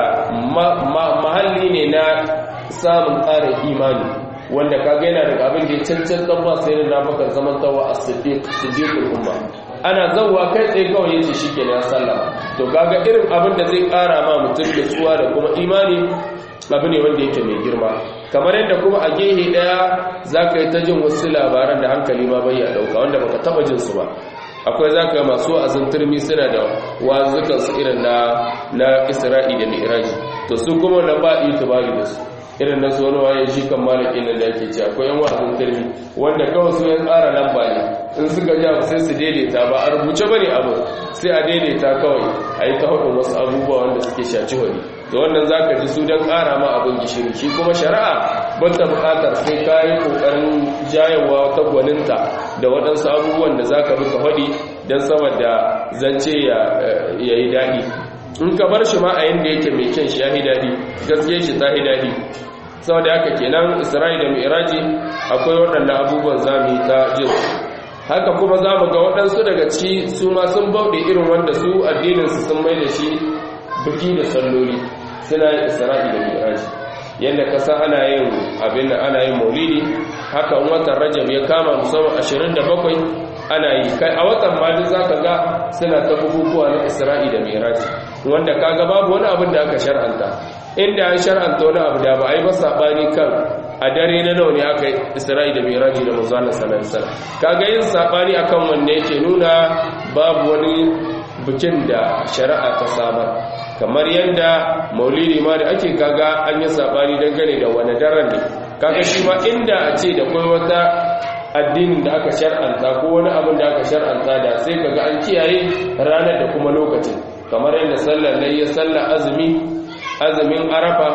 mahalli ne na samun ƙarin imani wanda kaga yana daga abin da ya cancantar ba sai na bakar zaman tawa a siddiqul umma ana zawwa kai tsaye kawai yace shikenan ya sallama to kaga irin abin da zai ƙara ma mutum da tsuwa da kuma imani abu ne wanda yake mai girma kamar yadda kuma a gehe daya zaka yi ta jin wasu labaran da hankali ma bai ya dauka wanda baka taba jin su ba akwai zaka masu azin turmi suna da wazukan su irin na na Isra'i da Mi'raj to su kuma na ba itibari da su irin na wani waye shi kan malaki nan da yake ce akwai yan wa'azin turmi wanda kawai su yan tsara lamba ne in suka ja sai su daidaita ba a rubuce bane abu sai a daidaita kawai a yi ta hudun wasu abubuwa wanda suke shaci wani da wannan za ka ji su don ƙara ma abin gishiri shi kuma shari'a ban ta buƙatar sai ka yi ƙoƙarin jayewa ta gwaninta da waɗansu abubuwan da za ka bi ka faɗi don saboda zance ya yi daɗi in ka bar shi ma a yanda yake mai kyan shi ya yi daɗi gaskiya shi ta yi daɗi saboda haka kenan isra'i da mi'raji akwai waɗannan abubuwan za mu yi ta jin haka kuma za mu ga waɗansu daga ciki su ma sun bauɗe irin wanda su addininsu sun mai da shi biki da salloli suna yin isra'i da mi'raji yadda kasa ana yin abin da ana yin maulidi haka watan rajab ya kama musamman 27 ana yi kai a watan ma duk zaka ga suna ta bukukuwa na isra'i da mi'raji wanda kaga babu wani abin da aka shar'anta inda an shar'anta wani abu da ba a yi ba sabani kan a dare na nawa ne aka yi isra'i da miraji da manzana sallallahu kaga yin sabani akan wanne yake nuna babu wani bikin da shari'a ta samar kamar yadda maulidi ma da ake kaga an yi sabani dangane da wani daren ne kaga shi ma inda a ce da kai wata addinin da aka shar'anta ko wani abin da aka shar'anta da sai kaga an kiyaye ranar da kuma lokacin kamar yadda sallar layya sallar azumi azumin arafa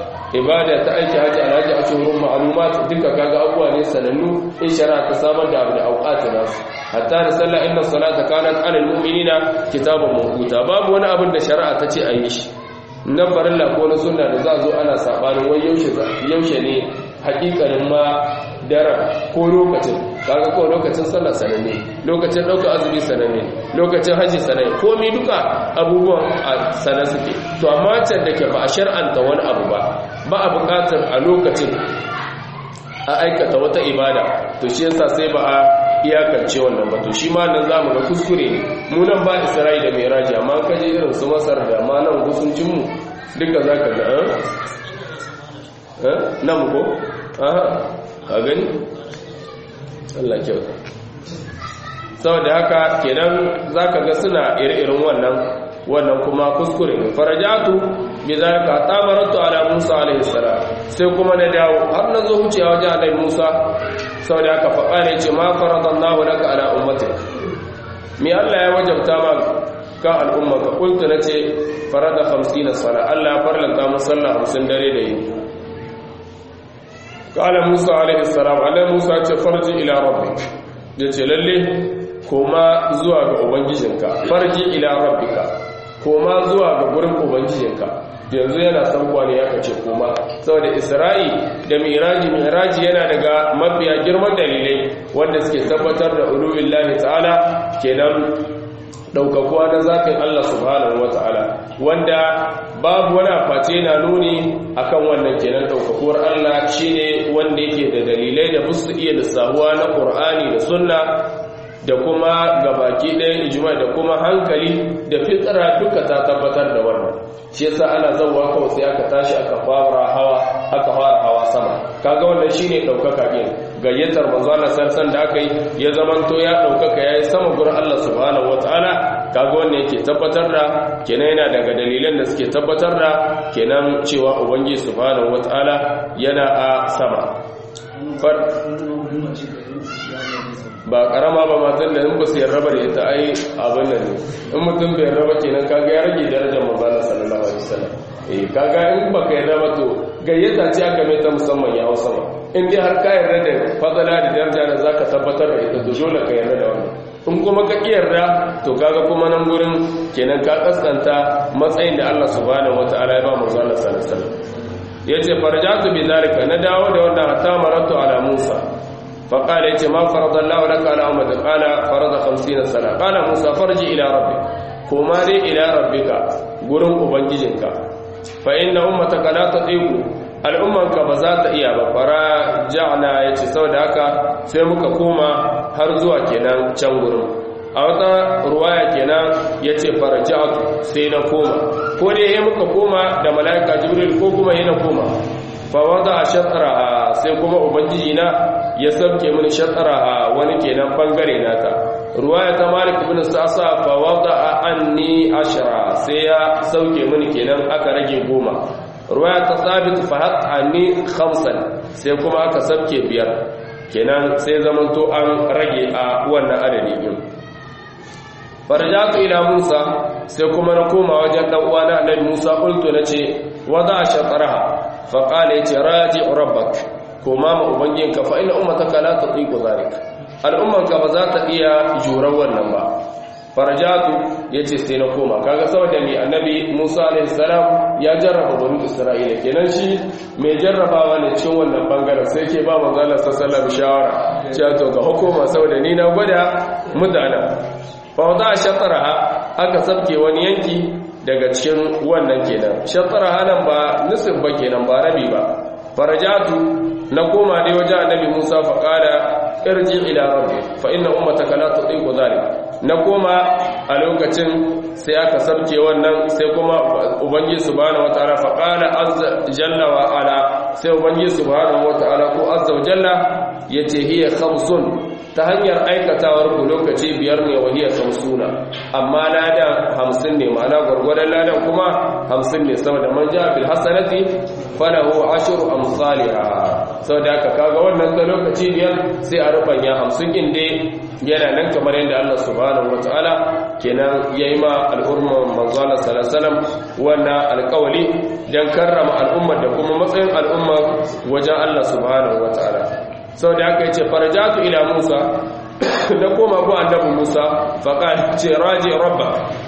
ibada ta aiki haji alhaji a cikin ma'lumat duka kaga abuwa ne sanannu in shari'a ta samar da abu da auqati nasu hatta da sallah inna salata kanat alal mu'minina kitaban mawquta babu wani abin da shari'a ta ce a yi shi nan farilla ko na sunna da za zo ana sabanin wai yaushe yaushe ne hakikanin ma daren ko lokacin kaga ko lokacin sallah sananne lokacin dauka azumi sananne lokacin haji sananne komai duka abubuwan a sanan suke to amma can da ke ba a shar'anta wani abu ba ba a bukatar a lokacin a aikata wata ibada to shi yasa sai ba a iyakance wannan ba to shi ma nan zamu ga kuskure ne mu nan ba Isra'i da Miraji amma kaje irin su Masar da ma nan gusuncin mu duka zaka ga eh nan ko aha ka gani Allah kyauta saboda haka kenan zaka ga suna ire-iren wannan wannan kuma kuskure ne farajatu bi zalika tamaratu ala Musa alaihi salam sai kuma na dawo har na zo wucewa wajen Annabi Musa saboda haka faɗa ne ce ma faradallahu laka ala ummatik me Allah ya wajabta ma kan al'umma ka kultu nace farada 50 sala Allah ya farlanta musalla 50 dare da yi قال موسى عليه السلام عليه موسى ce farji ila rabbik yace lalle koma zuwa ga ubangijinka farji ila rabbika koma zuwa ga gurin ubangijinka yanzu yana sankuwa ne ya kace koma saboda isra'i da miraji miraji yana daga mafiya girman dalilai wanda suke tabbatar da ulubillahi ta'ala kenan daukakuwa na zafin Allah subhanahu ta'ala wanda babu wani face na nuni akan wannan kenan daukakuwar Allah shine wanda yake da dalilai da musu iya lissahuwa na Qur'ani da Sunna da kuma gabaki ɗayan ijma da kuma hankali da fitsara duka ta tabbatar da wannan shi yasa ana zauwa kawai sai aka tashi aka fara hawa aka fara hawa sama kaga wannan shine daukaka din gayyatar manzo Allah sarsan da aka yi ya zamanto ya daukaka yayi sama gurin Allah subhanahu wataala kaga wannan yake tabbatar da kenan yana daga dalilan da suke tabbatar da kenan cewa ubangiji subhanahu wataala yana a sama ba karama ba matan da in ba su yarraba da ita ai abin nan ne in mutum bai yarraba kenan kaga ya rage darajar manzala sallallahu alaihi wasallam eh kaga in ba ka yarraba to gayyata ce aka mai ta musamman ya hausa ba in dai har ka yarda da fadala da daraja da zaka tabbatar da ita to dole ka yarda da wannan in kuma ka yarda to kaga kuma nan gurin kenan ka kaskanta matsayin da Allah subhanahu wataala ya ba manzala sallallahu alaihi wasallam yace farjatu bi zalika na dawo da wannan hatta maratu ala Musa فقال يتي ما فرض الله لك على أمد قال فرض خمسين سنة قال موسى فرجي إلى ربك كما دي إلى ربك قرن أبنججنك فإن أمتك لا تطيق al'ummanka ba za ta iya ba fara ja'na ya ce sau da haka sai muka koma har zuwa kenan can gurin a wata ruwaya kenan ya ce fara ja'atu sai na koma ko dai ya muka koma da mala'ika jibril ko kuma yana koma fawada a shataraha sai kuma ubangiji na ya sauke mini shataraha wani kenan bangare nata ruwaya ta malik ibn sa'sa fawada anni ashara sai ya sauke mini kenan aka rage goma ruwaya ta sabit fahat anni khamsan sai kuma aka sauke biyar kenan sai zamanto an rage a wannan adadi din farjatu ila musa sai kuma na koma wajen dan uwana annabi musa qultu nace wada shataraha faƙala ya ce raji rabbak koma ma ubangiyinka fa ina ummataka la tatiqu zalik al'ummanka ba za ta iya jurar wannan ba farjatu yace sai na koma kaga saboda mai annabi Musa alaihi salam ya jarraba banu Isra'ila kenan shi mai jarrabawa ne cikin wannan bangaren sai ke ba manzo Allah sallallahu alaihi shawara cewa to ga hukuma saboda ni na gwada mutana fa wada shataraha aka sabke wani yanki daga cikin wannan kenan shatara hanan ba nusuf ba kenan ba rabi ba farajatu na koma dai wajen annabi Musa fa qala irji ila rabbi fa inna ummataka la tutiqu dhalik na koma a lokacin sai aka sabke wannan sai kuma ubangiji subhanahu wataala fa qala azza jalla wa ala sai ubangiji subhanahu wataala ko azza wa jalla yace hiya khamsun ta hanyar aikatawar ku lokaci biyar ne wahiyar samsuna amma ladan hamsin ne ma'ana gwargwadon ladan kuma hamsin ne saboda man ja bil hasanati falahu ashru amsalha saboda haka kaga wannan ta lokaci biyar sai a rubanya hamsin din dai yana nan kamar yadda Allah subhanahu wataala kenan yayi ma al'umma manzo Allah sallallahu alaihi wasallam wannan alƙawali dan karrama al'umma da kuma matsayin al'umma wajen Allah subhanahu wataala sau da aka yi ce farajatu ila musa da koma ku annabi musa faƙa ce raji rabba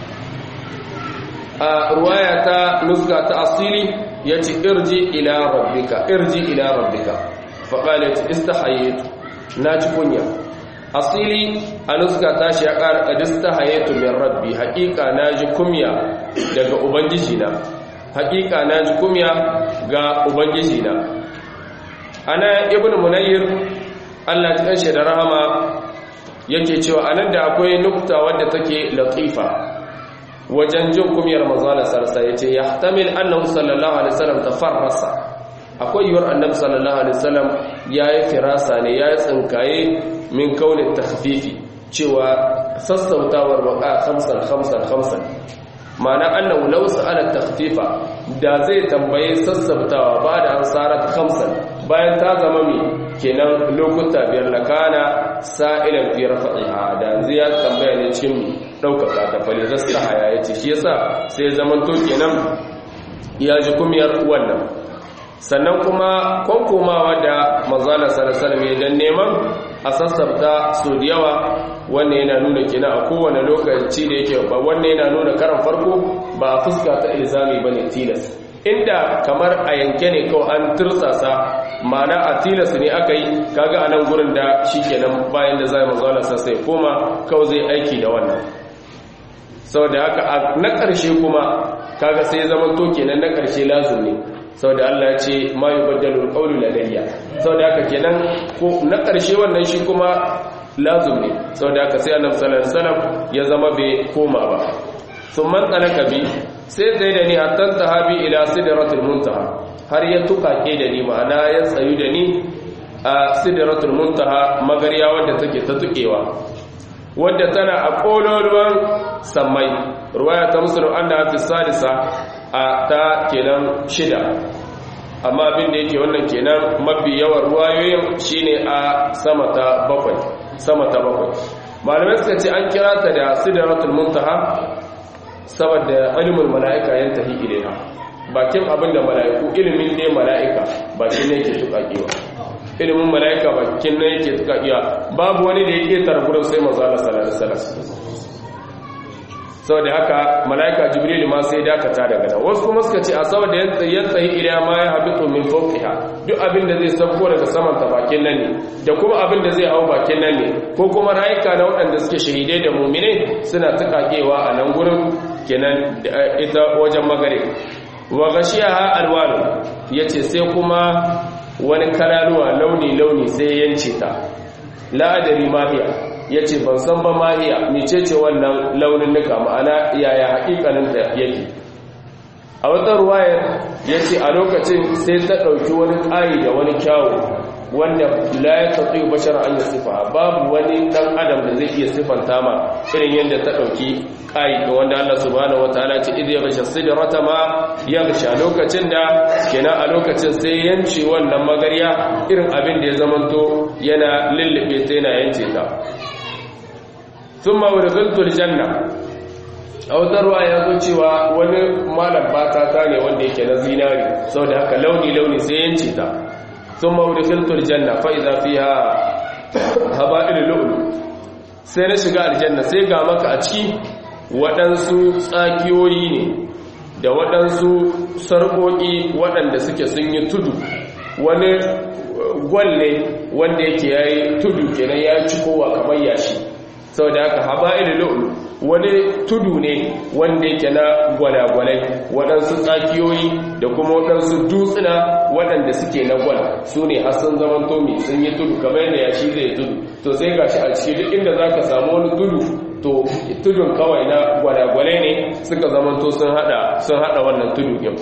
a ruwaya ta nuska ta asili ya ce irji ila rabbika irji ila rabbika faƙa ya ce istahayetu na ci kunya asili a nuska ta shi ya ƙara ƙadista hayetu min rabbi haƙiƙa na ji kumya daga ubangiji na haƙiƙa na ji kumya ga ubangiji na ana ibn munayyir Allah ya kanshi da rahama yake cewa anan da akwai nukta wadda take latifa wajen jin kumiyar manzala sarsa yace yahtamil annahu sallallahu alaihi wasallam tafarrasa akwai yiwuwar annabi sallallahu alaihi wasallam yayi firasa ne yayi tsinkaye min kaunin takhfifi cewa sassautawar waka khamsan khamsan khamsan ma'ana annahu law sa'ala takhfifa da zai tambaye sassautawa ba da ansarat khamsan bayan ta zama mi kenan lokuta biyar lakana sa'ilan fi rafa'iha da zai tambaya ne cikin daukaka ta fali zasta haya yace shi yasa sai zaman to kenan ya ji kumiyar wannan sannan kuma konkomawa da manzala sallallahu alaihi dan neman a sassabta su da yawa wannan yana nuna kina a kowane lokaci da yake ba wannan yana nuna karan farko ba a fuska ta ilzami bane tilas inda kamar a yanke ne kawai an tursasa ma'ana a tilas ne aka yi kaga a nan gurin da shi kenan bayan da zai manzo Allah sai koma kawai zai aiki da wannan saboda haka na ƙarshe kuma kaga sai zaman to kenan na ƙarshe lazim ne saboda Allah ya ce ma yubaddalu alqawlu ladayya saboda haka kenan ko na ƙarshe wannan shi kuma lazum ne saboda haka sai annabi sallallahu alaihi wasallam ya zama bai koma ba sun man tsalaka bi sai zai da ni hatta tahabi ila sidratul muntaha har ya tukake da ni ma'ana ya tsayu da ni a sidratul muntaha magariya wadda take ta tukewa wadda tana a kololuwan sammai ruwaya ta musulun an da hafi salisa a ta kenan shida amma abin da yake wannan kenan mafi yawan ruwayoyin shine a sama ta bakwai sama ta bakwai malamai suka ce an kira ta da sidratul muntaha saboda ilimin mala'ika yantahi ilaiha bakin abin da mala'iku ilimin ne mala'ika bakin ne yake tukakewa ilimin mala'ika bakin ne yake tukakewa babu wani da yake tarburin sai manzo Allah sallallahu alaihi wasallam saboda haka mala'ika jibril ma sai dakata daga nan wasu kuma suka ce a saboda yantahi ila ma ya habitu min fawqiha duk abin da zai sauko daga saman ta bakin nan ne da kuma abin da zai hau bakin nan ne ko kuma rayuka na waɗanda suke shahidai da mu'minai suna tukakewa a nan gurin kenan ita wajen magare wa gashiyaha alwanu yace sai kuma wani kalaluwa launi launi sai yance ta la adari mahiya yace ban san ba mahiya mecece wannan launin nuka ma'ana yaya hakikanin ta yake a wata ruwayar yace a lokacin sai ta dauki wani ƙayi da wani kyawu wanda la ya tafi bashar an sifa babu wani dan adam da zai iya sifanta ma irin yadda ta dauki kai ga wanda Allah subhanahu wataala ce idh yaghsha sidrata ma yaghsha lokacin da kenan a lokacin sai yanci wannan magarya irin abin da ya zamanto yana lullube ta yana yance ta thumma urghiltu aljanna a wata ruwa ya zo cewa wani malam bata ta ne wanda yake na zinari saboda haka launi launi sai yance ta ثم ودخلت الجنة فإذا فيها هبائل اللؤلؤ sai na shiga aljanna sai ga maka a ciki waɗansu tsakiyoyi ne da waɗansu sarƙoƙi waɗanda suke sun yi tudu wani gwalle wanda yake ya yi tudu kenan ya ci kowa kamar yashi sau da haka haba'il lu'lu wani tudu ne wanda yake na gwalagwalai waɗansu tsakiyoyi da kuma waɗansu dutsuna waɗanda suke na gwal su ne har sun zaman tomi sun yi tudu kamar yadda yashi zai tudu to sai ga shi a ciki duk inda za ka samu wani tudu to tudun kawai na gwalagwalai ne suka zaman to sun haɗa wannan tudu yau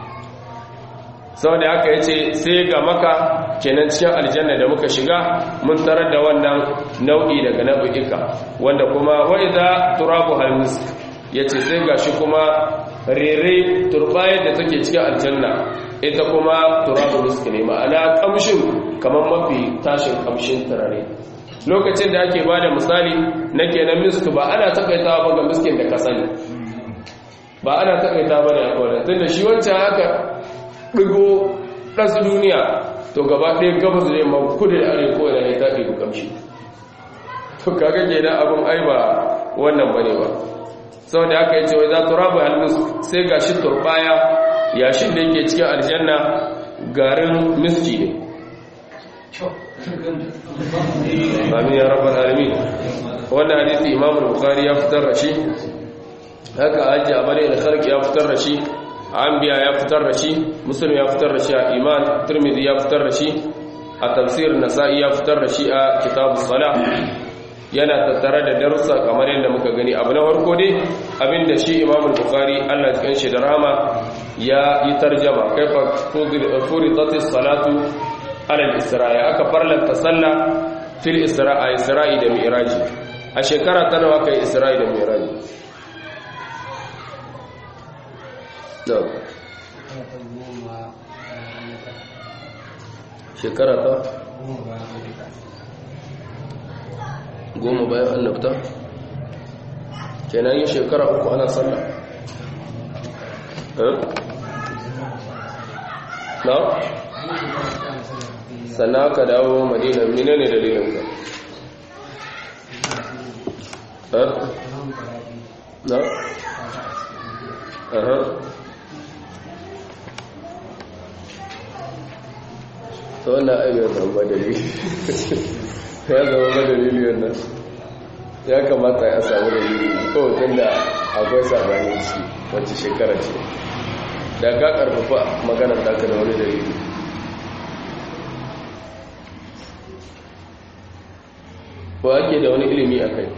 sau da haka ya ce sai ga maka kenan cikin aljanna da muka shiga mun tarar da wannan nau'i daga nau'ika wanda kuma wai za turabu halmus ya ce sai ga shi kuma rere turbayar da take cikin aljanna ita kuma turabu muski ne ma'ana kamshin kamar mafi tashin kamshin turare lokacin da ake ba da misali na kenan misk ba ana takaitawa ba ga miskin da ka sani ba ana takaita ba da akwai tun da shi wancan haka ɗigo ɗansu duniya to gaba ɗaya gabas da yamma kudu da arewa ko da ya ta ɗigo kamshi to kaga ke da abin ai ba wannan bane ba sau da aka yi cewa za ta rabu halmus sai ga shi turbaya yashin da yake cikin aljanna garin miski ne amin ya rabar alamin wannan hadisi imamul bukhari ya fitar da shi haka hajji a bane da sarki ya fitar da shi anbiya ya fitar da shi muslim ya fitar da shi a iman tirmidhi ya fitar da shi a tafsir nasa'i ya fitar da shi a kitabus salah yana tattare da darussa kamar yadda muka gani abu na farko dai abinda shi imam al-bukhari Allah ya kanshi da rahama ya yi tarjama kaifa furidatis salatu ala al-isra'i aka farlanta sallah fil isra'i isra'i da mi'raji a shekara ta nawa kai isra'i da mi'raji shekara ta goma bayan annabta kenan yin shekara uku ana sallah na? sannan aka dawo madina mina ne dalilin ka na? aha ta wannan aibiyar zamba dalili ya zama ba dalili wannan ya kamata ya samu dalili kawai tun da akwai sabani ci wacce shekara ce da ka karfafa maganar taka da wani dalili ko ake da wani ilimi a kai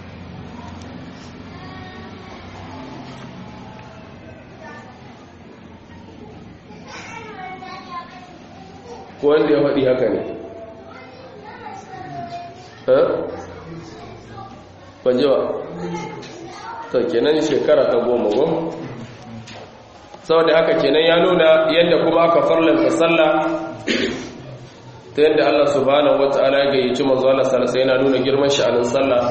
ko wanda ya faɗi haka ne banjewa to kenan shekara ta goma goma saboda haka kenan ya nuna yadda kuma aka farlanta sallah ta yadda Allah subhanahu wata'ala ya gayyaci manzo Allah sallallahu yana nuna girman sha'anin sallah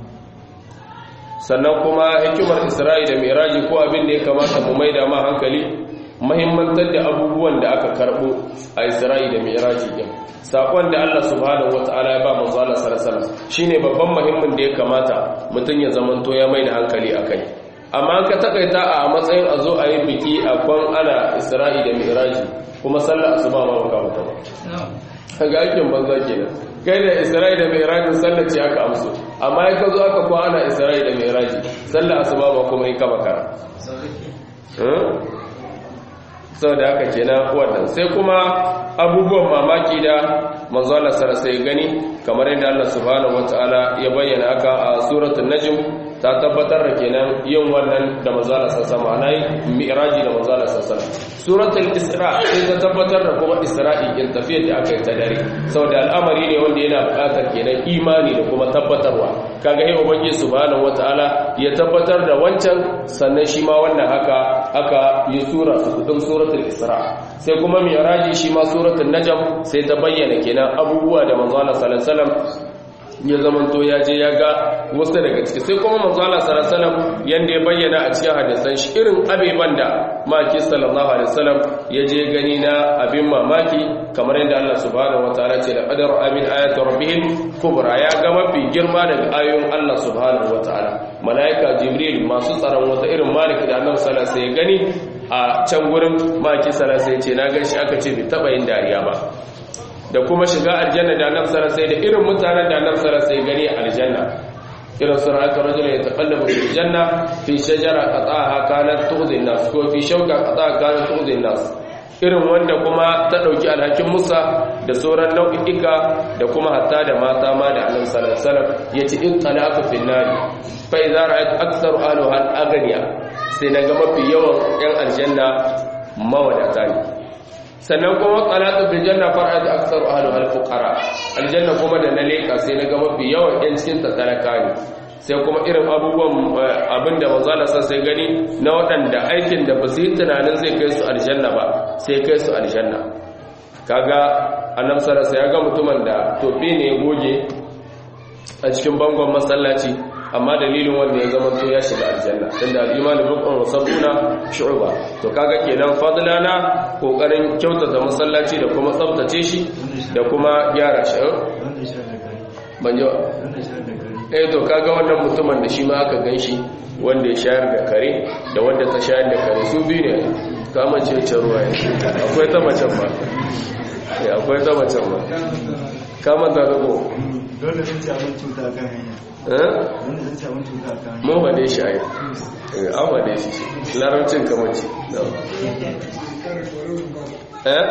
sannan kuma hikimar Isra'i da Miraji ko abin da ya kamata mu maida ma hankali muhimmantar da abubuwan da aka karbo a Isra'i da Miraji din sakon da Allah subhanahu wata'ala ya ba manzo Allah sallallahu alaihi wasallam shine babban muhimmin da ya kamata mutun ya zamanto ya maida hankali akai amma ka takaita a matsayin a zo a yi biki a kwan ana Isra'i da Miraji kuma sallar asuba ma baka mutu ba kaga aikin banza kenan kai da Isra'i da Mi'rajin sallar ce aka amso amma ya zo aka ko ana Isra'i da Mi'raji sallar asuba ba kuma yi kaba kara sau da haka kenan wannan sai kuma abubuwan mamaki da manzo Allah sai gani kamar yadda Allah subhanahu wataala ya bayyana haka a suratul najm ta tabbatar da kenan yin wannan da manzo Allah sallallahu alaihi mi'raji da manzo Allah sallallahu suratul isra sai ta tabbatar da kuma isra'i in tafiyar da aka yi ta dare saboda al'amari ne wanda yana buƙatar kenan imani da kuma tabbatarwa kaga yi ubangiji subhanahu wataala ya tabbatar da wancan sannan shi ma wannan haka aka yi sura su suratul isra sai kuma mi'raji shi ma suratul najm sai ta bayyana kenan abubuwa da manzo Allah sallallahu alaihi wasallam ya zamanto ya je ya ga wasu daga ciki sai kuma manzo Allah sallallahu alaihi wasallam yanda ya bayyana a cikin hadisan shi irin abeban da maki sallallahu alaihi wasallam ya je gani na abin mamaki kamar yadda Allah subhanahu wataala ce da qadara amin ayati rabbihim kubra ya ga mafi girma daga ayoyin Allah subhanahu wataala malaika jibril masu tsaron wata irin maliki da annabi sallallahu alaihi wasallam ya gani a can gurin maki sallallahu alaihi wasallam ce na gan shi aka ce bai taba yin dariya ba da kuma shiga aljanna da annabi sallallahu alaihi da irin mutanen da annabi sallallahu alaihi gani aljanna irin sun haka rajula ya taqallabu fil janna fi shajara qata'aha kanat tu'zi nas ko fi shawka qata'aha kanat tu'zi nas irin wanda kuma ta dauki alhakin Musa da sauran nau'ika da kuma hatta da mata ma da annabi sallallahu alaihi wasallam yace in talaqu fil nar fa idza ra'at aktsaru ahliha al-aghniya sai naga mafi yawan yan aljanna mawadata ne sannan kuma qalatu bil janna far'at aktsaru ahliha al-fuqara aljanna kuma da na leka sai naga mafi yawan yan cikin ta talaka ne sai kuma irin abubuwan abinda manzo Allah sai gani na waɗanda aikin da ba su yi tunanin zai kai su aljanna ba sai kai su aljanna kaga annabi sallallahu ya ga mutumin da tofi ne ya goge a cikin bangon masallaci amma dalilin wanda ya zama to ya shiga aljanna tunda al-iman rukun wa sabuna shu'ba to kaga kenan fadlana kokarin kyautata masallaci da kuma tsaftace shi da kuma gyara shi ban ji eh to kaga wannan mutumin da shi ma aka ganshi wanda ya shayar da kare da wanda ta shayar da kare su biyu ne kama ce ce ruwa akwai ta macen ba akwai ta macen ba kama ta rago dole sun ci abin cuta kan hanya mun wade shi ai an wade shi larabcin kamar ce eh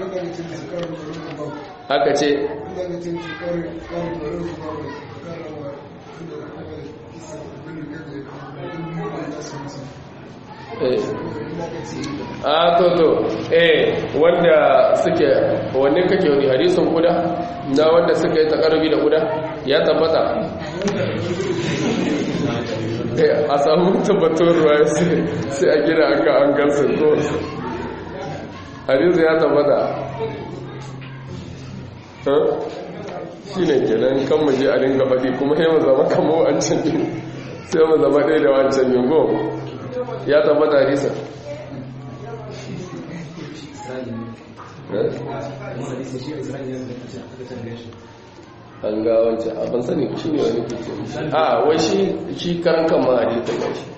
aka ce a to to eh wanda suke wanne kake wani hadisin guda na wanda suka yi takarbi da guda ya tabbata a samu tabbatar ruwa sai a gina aka an gansu ko hadisi ya tabbata shi ne kenan kan muje a dinga faɗi kuma yi mu zama kamo wancan yin sai mu zama ɗaya da wancan yin go ya tabbata hadisa an ga wancan abin sani shi ne wani ke a wai shi shi karan kan ma hadita ba shi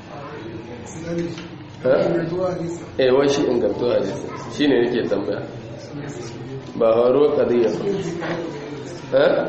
eh wai shi ingantu hadisa shi ne nake tambaya ba haro kadiyya ba eh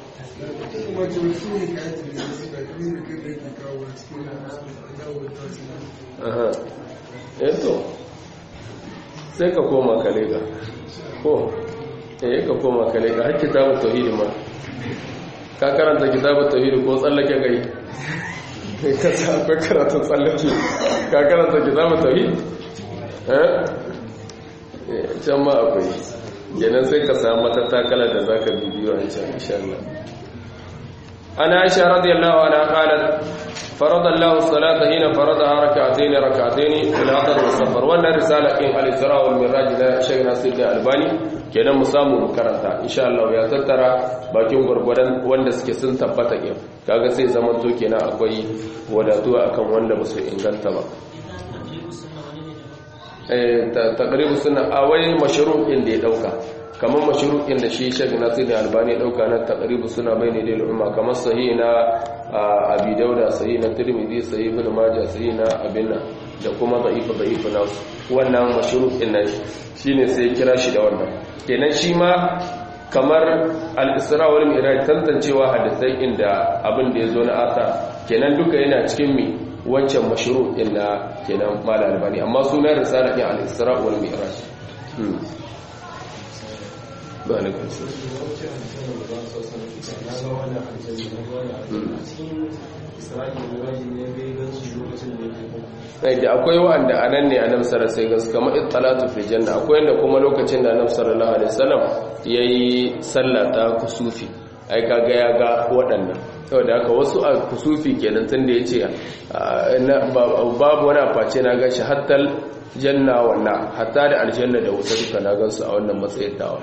aha eto sai ka koma kalega ko eh ka koma kalega har kitabu tauhid ma ka karanta kitabun tauhid ko tsallake gai ka sa akwai karatun tsallake ka karanta kitabun tauhid eh can ma akwai kenan sai ka samu matattakala da zaka bibiyo an can insha Allah ana aisha radiyallahu anha qalat فرض الله الصلاة هنا فرضها ركعتين ركعتين في العطر والسفر وانا رسالة إن الإسراء والمراج لا شيء ناسي الألباني kenan mu samu mu karanta insha Allah ya tattara bakin gurgurdan wanda suke sun tabbata ke kaga sai zaman to kenan akwai wadatuwa akan wanda ba su inganta ba eh taqribu sunna awai mashru'in da ya dauka kamar mashru'in da shi Sheikh Nasir Albani ya dauka na taqribu sunna bayni lil umma kamar sahih na Abi Dauda sahih na Tirmidhi sahih Ibn Majah sahih na Abinna da kuma da'if da'if na wannan mashru'in nan shine sai kira shi da wannan kenan shi ma kamar al-Isra wal Mi'raj tantancewa hadisai inda abin da yazo na asa kenan duka yana cikin mi wancan mashru'in na kenan mal albani amma sunan risala ne al-Isra wal Mi'raj ba ne da akwai wa'anda a nan ne a namsar sai gasu kamar ittalatu fi janna akwai yadda kuma lokacin da namsar sallallahu alaihi wasallam yayi sallata kusufi ai kaga ya ga waɗannan saboda haka wasu a kusufi kenan tun da yace babu wani aface na gashi hattal janna wannan hatta da aljanna da wuta duka na gansu a wannan matsayin tawa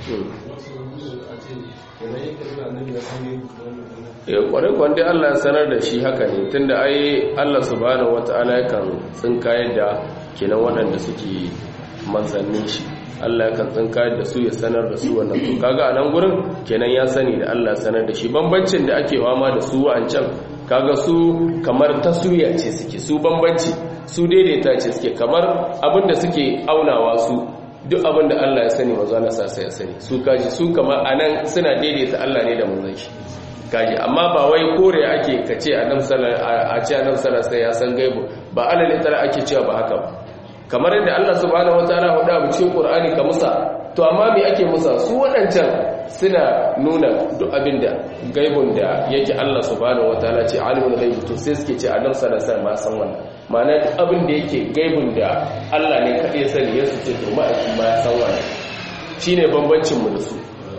ya kwarai kwande Allah ya sanar da shi haka ne tunda ai Allah subhanahu wata'ala yakan tsinkayar da kenan waɗanda suke manzannin shi Allah yakan tsinkayar da su ya sanar da su wannan to kaga a nan gurin kenan ya sani da Allah ya sanar da shi bambancin da ake wama da su wa'ancan kaga su kamar taswiya ce suke su bambanci su daidaita ce suke kamar abinda suke aunawa su duk abinda Allah ya sani mazu Allah sa sai ya sani su kaji su kamar anan suna daidaita Allah ne da manzon shi kaji amma ba wai kore ake kace annabi sallallahu a ce annabi sallallahu sai ya san gaibu ba alal itara ake cewa ba haka ba kamar yadda Allah subhanahu wataala ya faɗa cikin Qur'ani ka musa to amma me ake musa su waɗancan suna nuna duk abinda gaibun da yake Allah subhanahu wataala ce alimul ghaib to sai suke ce annabi sallallahu alaihi wasallam san wannan ma'ana duk abin da yake gaibun da Allah ne kadai ya sani ya su ce to ma'aiki ma ya san wannan shine bambancin mu da su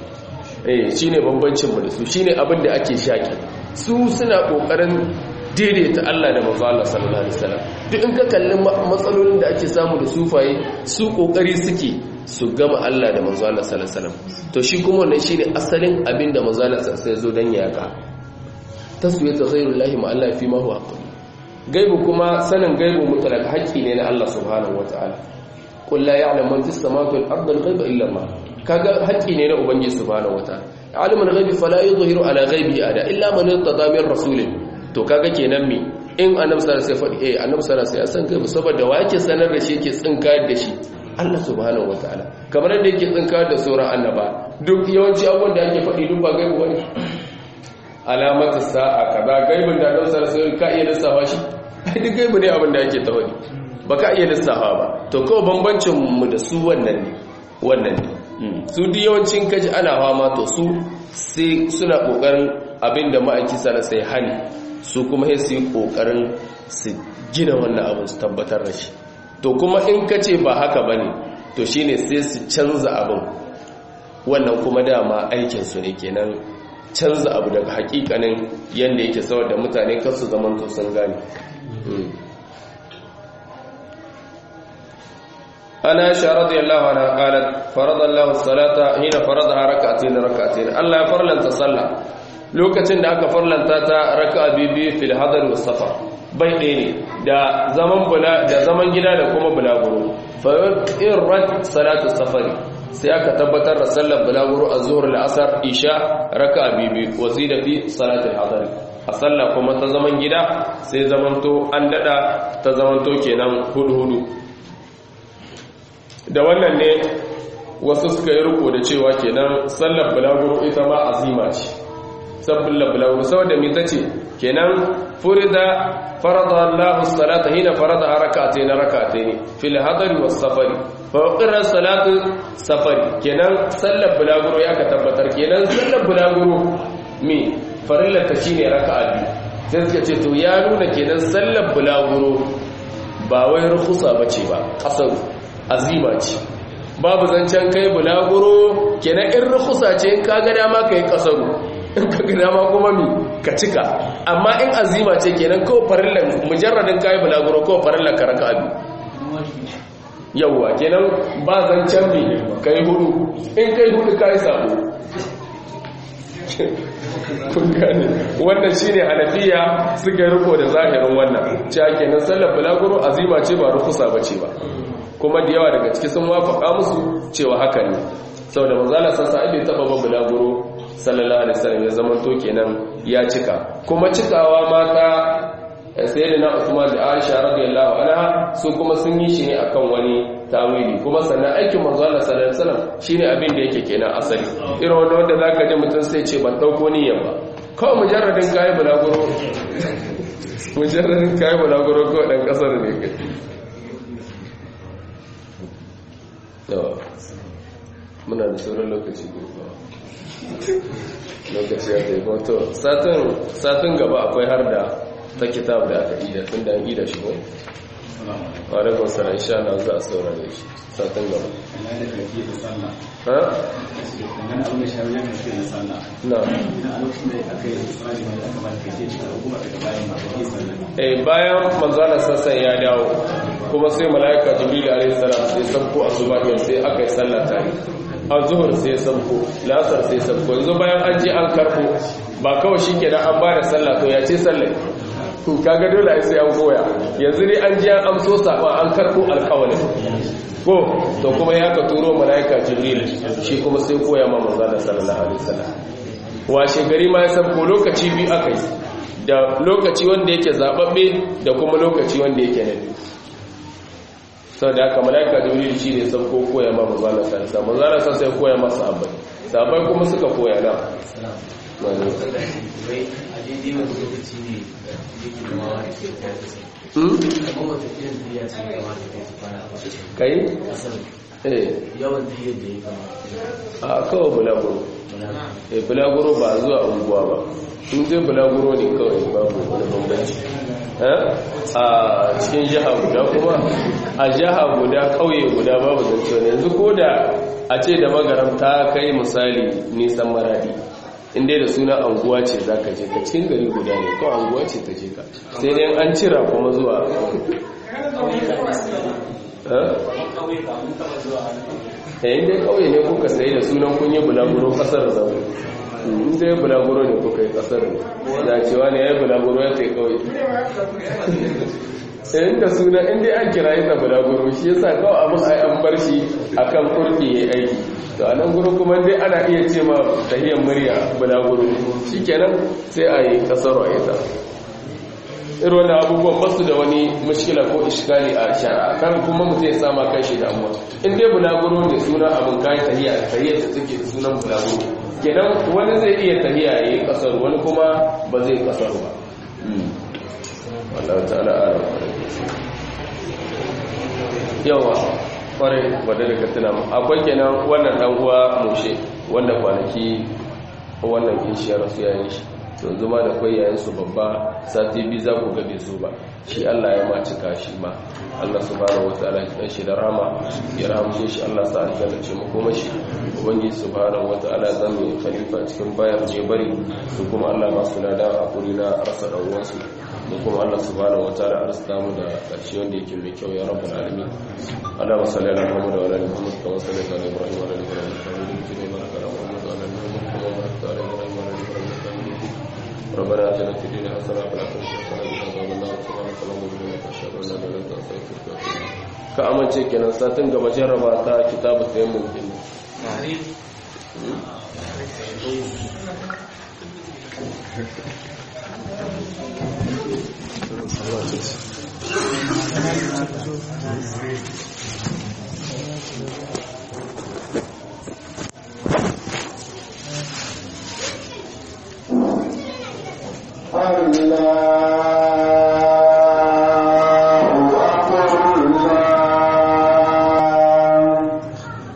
eh shine bambancin mu da su shine abin da ake shaki su suna kokarin daidaita Allah da manzo Allah sallallahu alaihi wasallam duk in ka kalli matsalolin da ake samu da sufaye su kokari suke su gama Allah da manzo Allah sallallahu alaihi wasallam to shi kuma wannan shine asalin abin da manzo Allah sallallahu alaihi wasallam ya zo dan yaka taswiyatu ghayrullahi ma Allah fi ma huwa gaibu kuma sanin gaibu mutlaq haƙƙi ne na Allah subhanahu wataala qul la ya'lamu man fis samawati wal ardi al-ghaiba illa Allah kaga haƙƙi ne na ubangiji subhanahu wataala alimul ghaibi fala yuzhiru ala ghaibihi ada illa man irtada min rasulin to kaga kenan me in annabi sallallahu alaihi wasallam eh annabi sallallahu alaihi wasallam ya san gaibu saboda wa yake sanar da shi yake tsinkayar da shi Allah subhanahu wataala kamar yadda yake tsinkayar da sauran annaba duk yawanci abubuwan da ake faɗi duk ba gaibu bane alamatu sa'a kaza gaibin da annabi sallallahu alaihi wasallam ka iya lissafa shi duk gaibu ne abin da ake tawadi ba ka iya lissafa ba to kawai bambancin mu da su wannan ne wannan ne su duk yawancin kaji ana fama to su sai suna kokarin abinda ma'aiki sana sai hani su kuma sai su yi kokarin su gina wannan abin su tabbatar da shi to kuma in ka ce ba haka bane to shine sai su canza abin wannan kuma dama aikin su ne kenan canza abu daga hakikanin yanda yake saboda mutane kar su zaman to sun gane أنا عائشة رضي الله عنها قالت فرض الله الصلاة هنا فرضها ركعتين ركعتين الله فرلن تصلى lokacin da aka farlanta ta raka'a bibi fil hadar was safar bai ɗaya ne da zaman bula da zaman gida da kuma bulaguro fa irrat salatu safari sai aka tabbatar da sallar bulaguro az-zuhr al-asr isha raka'a bibi wazida fi salati al-hadar a sallah kuma ta zaman gida sai zamanto an dada ta zamanto kenan hudu hudu da wannan ne wasu suka yi riko da cewa kenan sallar bulaguro ita ma azima ce sallar bulaguro saboda me tace kenan furida farada Allah salata hina farada rak'atayn rak'atayn fil hadari was safari fa qira salatu safari kenan sallar bulaguro ya ka tabbatar kenan sallar bulaguro me farillar ta shine raka'a biyu sai suka ce to ya nuna kenan sallar bulaguro ba wai rukusa bace ba kasaru azima ce babu zancen kai bulaguro kenan in rukusa ce in ka ga dama kai kasaru in ka ga dama kuma mi ka cika amma in azima ce kenan ko farillar mujarradin kai bulaguro ko farillar ka raka'a biyu yawwa kenan ba zancen mi kai hudu in kai hudu kai sabo kun gane wannan shine hanafiya suka riko da zahirin wannan cewa kenan sallar bulaguro azima ce ba rukusa bace ba kuma da yawa daga ciki sun wafaka musu cewa haka ne saboda manzala san sa bai taba ba bulaguro sallallahu alaihi wasallam ya zama to kenan ya cika kuma cikawa mata sayyidina Usman da Aisha radiyallahu anha su kuma sun yi shi ne akan wani tawili kuma sannan aikin manzo Allah sallallahu alaihi wasallam shine abin da yake kenan asali irin wanda wanda zaka ji mutum sai ce ban dauko niyyar ba kawai mujarradin kai bulaguro mujarradin kai bulaguro ko dan kasar ne kai yawa muna da sauran lokaci lokaci ya taifo to satin gaba akwai har da ta kitab da aka ida tun da an ida shi ko? alaikun sana insha Allah za a saurare shi satin gaba ha? na eh bayan manzana sassan ya dawo kuma sai mala'ika jibril alaihi salam sai sabko a zuba sai aka yi sallah tare a zuhur sai sabko lasar sai sabko yanzu bayan an je an karbo ba kawai shi kenan an ba da sallah to ya ce sallah kaga dole ai sai an koya yanzu ne an ji an amso saba an karbo alƙawalin ko to kuma ya ka turo malaika jibril shi kuma sai koya ma manzo da sallallahu alaihi wasallam washe gari ma ya sabko lokaci biyu akai da lokaci wanda yake zababbe da kuma lokaci wanda yake na biyu sau da aka malaika jibril shi ne sabko koya ma manzo da sallallahu alaihi wasallam sai koya masa sahabbai sahabbai kuma suka koya na kai? yawan tafiyar da ya kama a kawai bulaguro e bulaguro ba zuwa unguwa ba in zai bulaguro ne kawai babu wani bambanci a cikin jiha guda kuma a jiha guda kauye guda babu zance ne yanzu ko da a ce da magaram ta kai misali nisan maradi inda da suna anguwa ce za ka je ka cikin gari guda ne ko anguwa ce ta je ka sai dai an cira kuma zuwa yayin dai kauye ne kuka sai da sunan kun yi bulaguro kasar zaune inda ya bulaguro ne kuka yi kasar da cewa ne ya yi bulaguro ya kai kauye sayin da suna inda an kira yi ta bulaguro shi yasa kawai abin ai an bar shi akan kurki ya aiki to anan guru kuma dai ana iya ce ma tahiyar murya bulaguro shikenan sai a yi kasar a ita irin wani abubuwan basu da wani mashkila ko iskali a shara kan kuma mutum ya sama kai shi damuwa in dai bulaguro ne suna abin kayan tahiya tahiyar da suke da sunan bulaguro kenan wani zai iya tahiya ya yi kasar wani kuma ba zai kasar ba wallahu ta'ala ala yawa kwarai wadda da ka tuna akwai kenan wannan dan uwa mushe wanda kwanaki wannan kishiyar su yayin shi yanzu ma da kwai yayin su babba sati biyu za ku gabe su ba shi Allah ya ma cika shi ma Allah subhanahu wataala ya dan shi da rama ya rahamshe shi Allah sa aljanna ce mu kuma shi ubangi subhanahu wataala zan yi khalifa cikin bayar je bari su kuma Allah ba su da hakuri na rasa dan uwansu da kuma Allah subhanahu wataala arzuta mu da karshe wanda yake mai kyau ya rabbul alamin Allah wa salli ala Muhammad wa ala ali Muhammad kama sallaita ala Ibrahim wa ala ali Ibrahim innaka Hamidum Majid baraka ala Muhammad wa ala ali Muhammad kama barakta ala Ibrahim wa ala ali Ibrahim innaka Hamidum Majid ربنا اتنا في الدنيا حسنه وفي الاخره حسنه وقنا عذاب النار سبحانك اللهم وبحمدك اشهد ان لا اله الا انت استغفرك واتوب اليك ka amince kenan satin gaba jarraba ta kitabu tayammum din Thank you.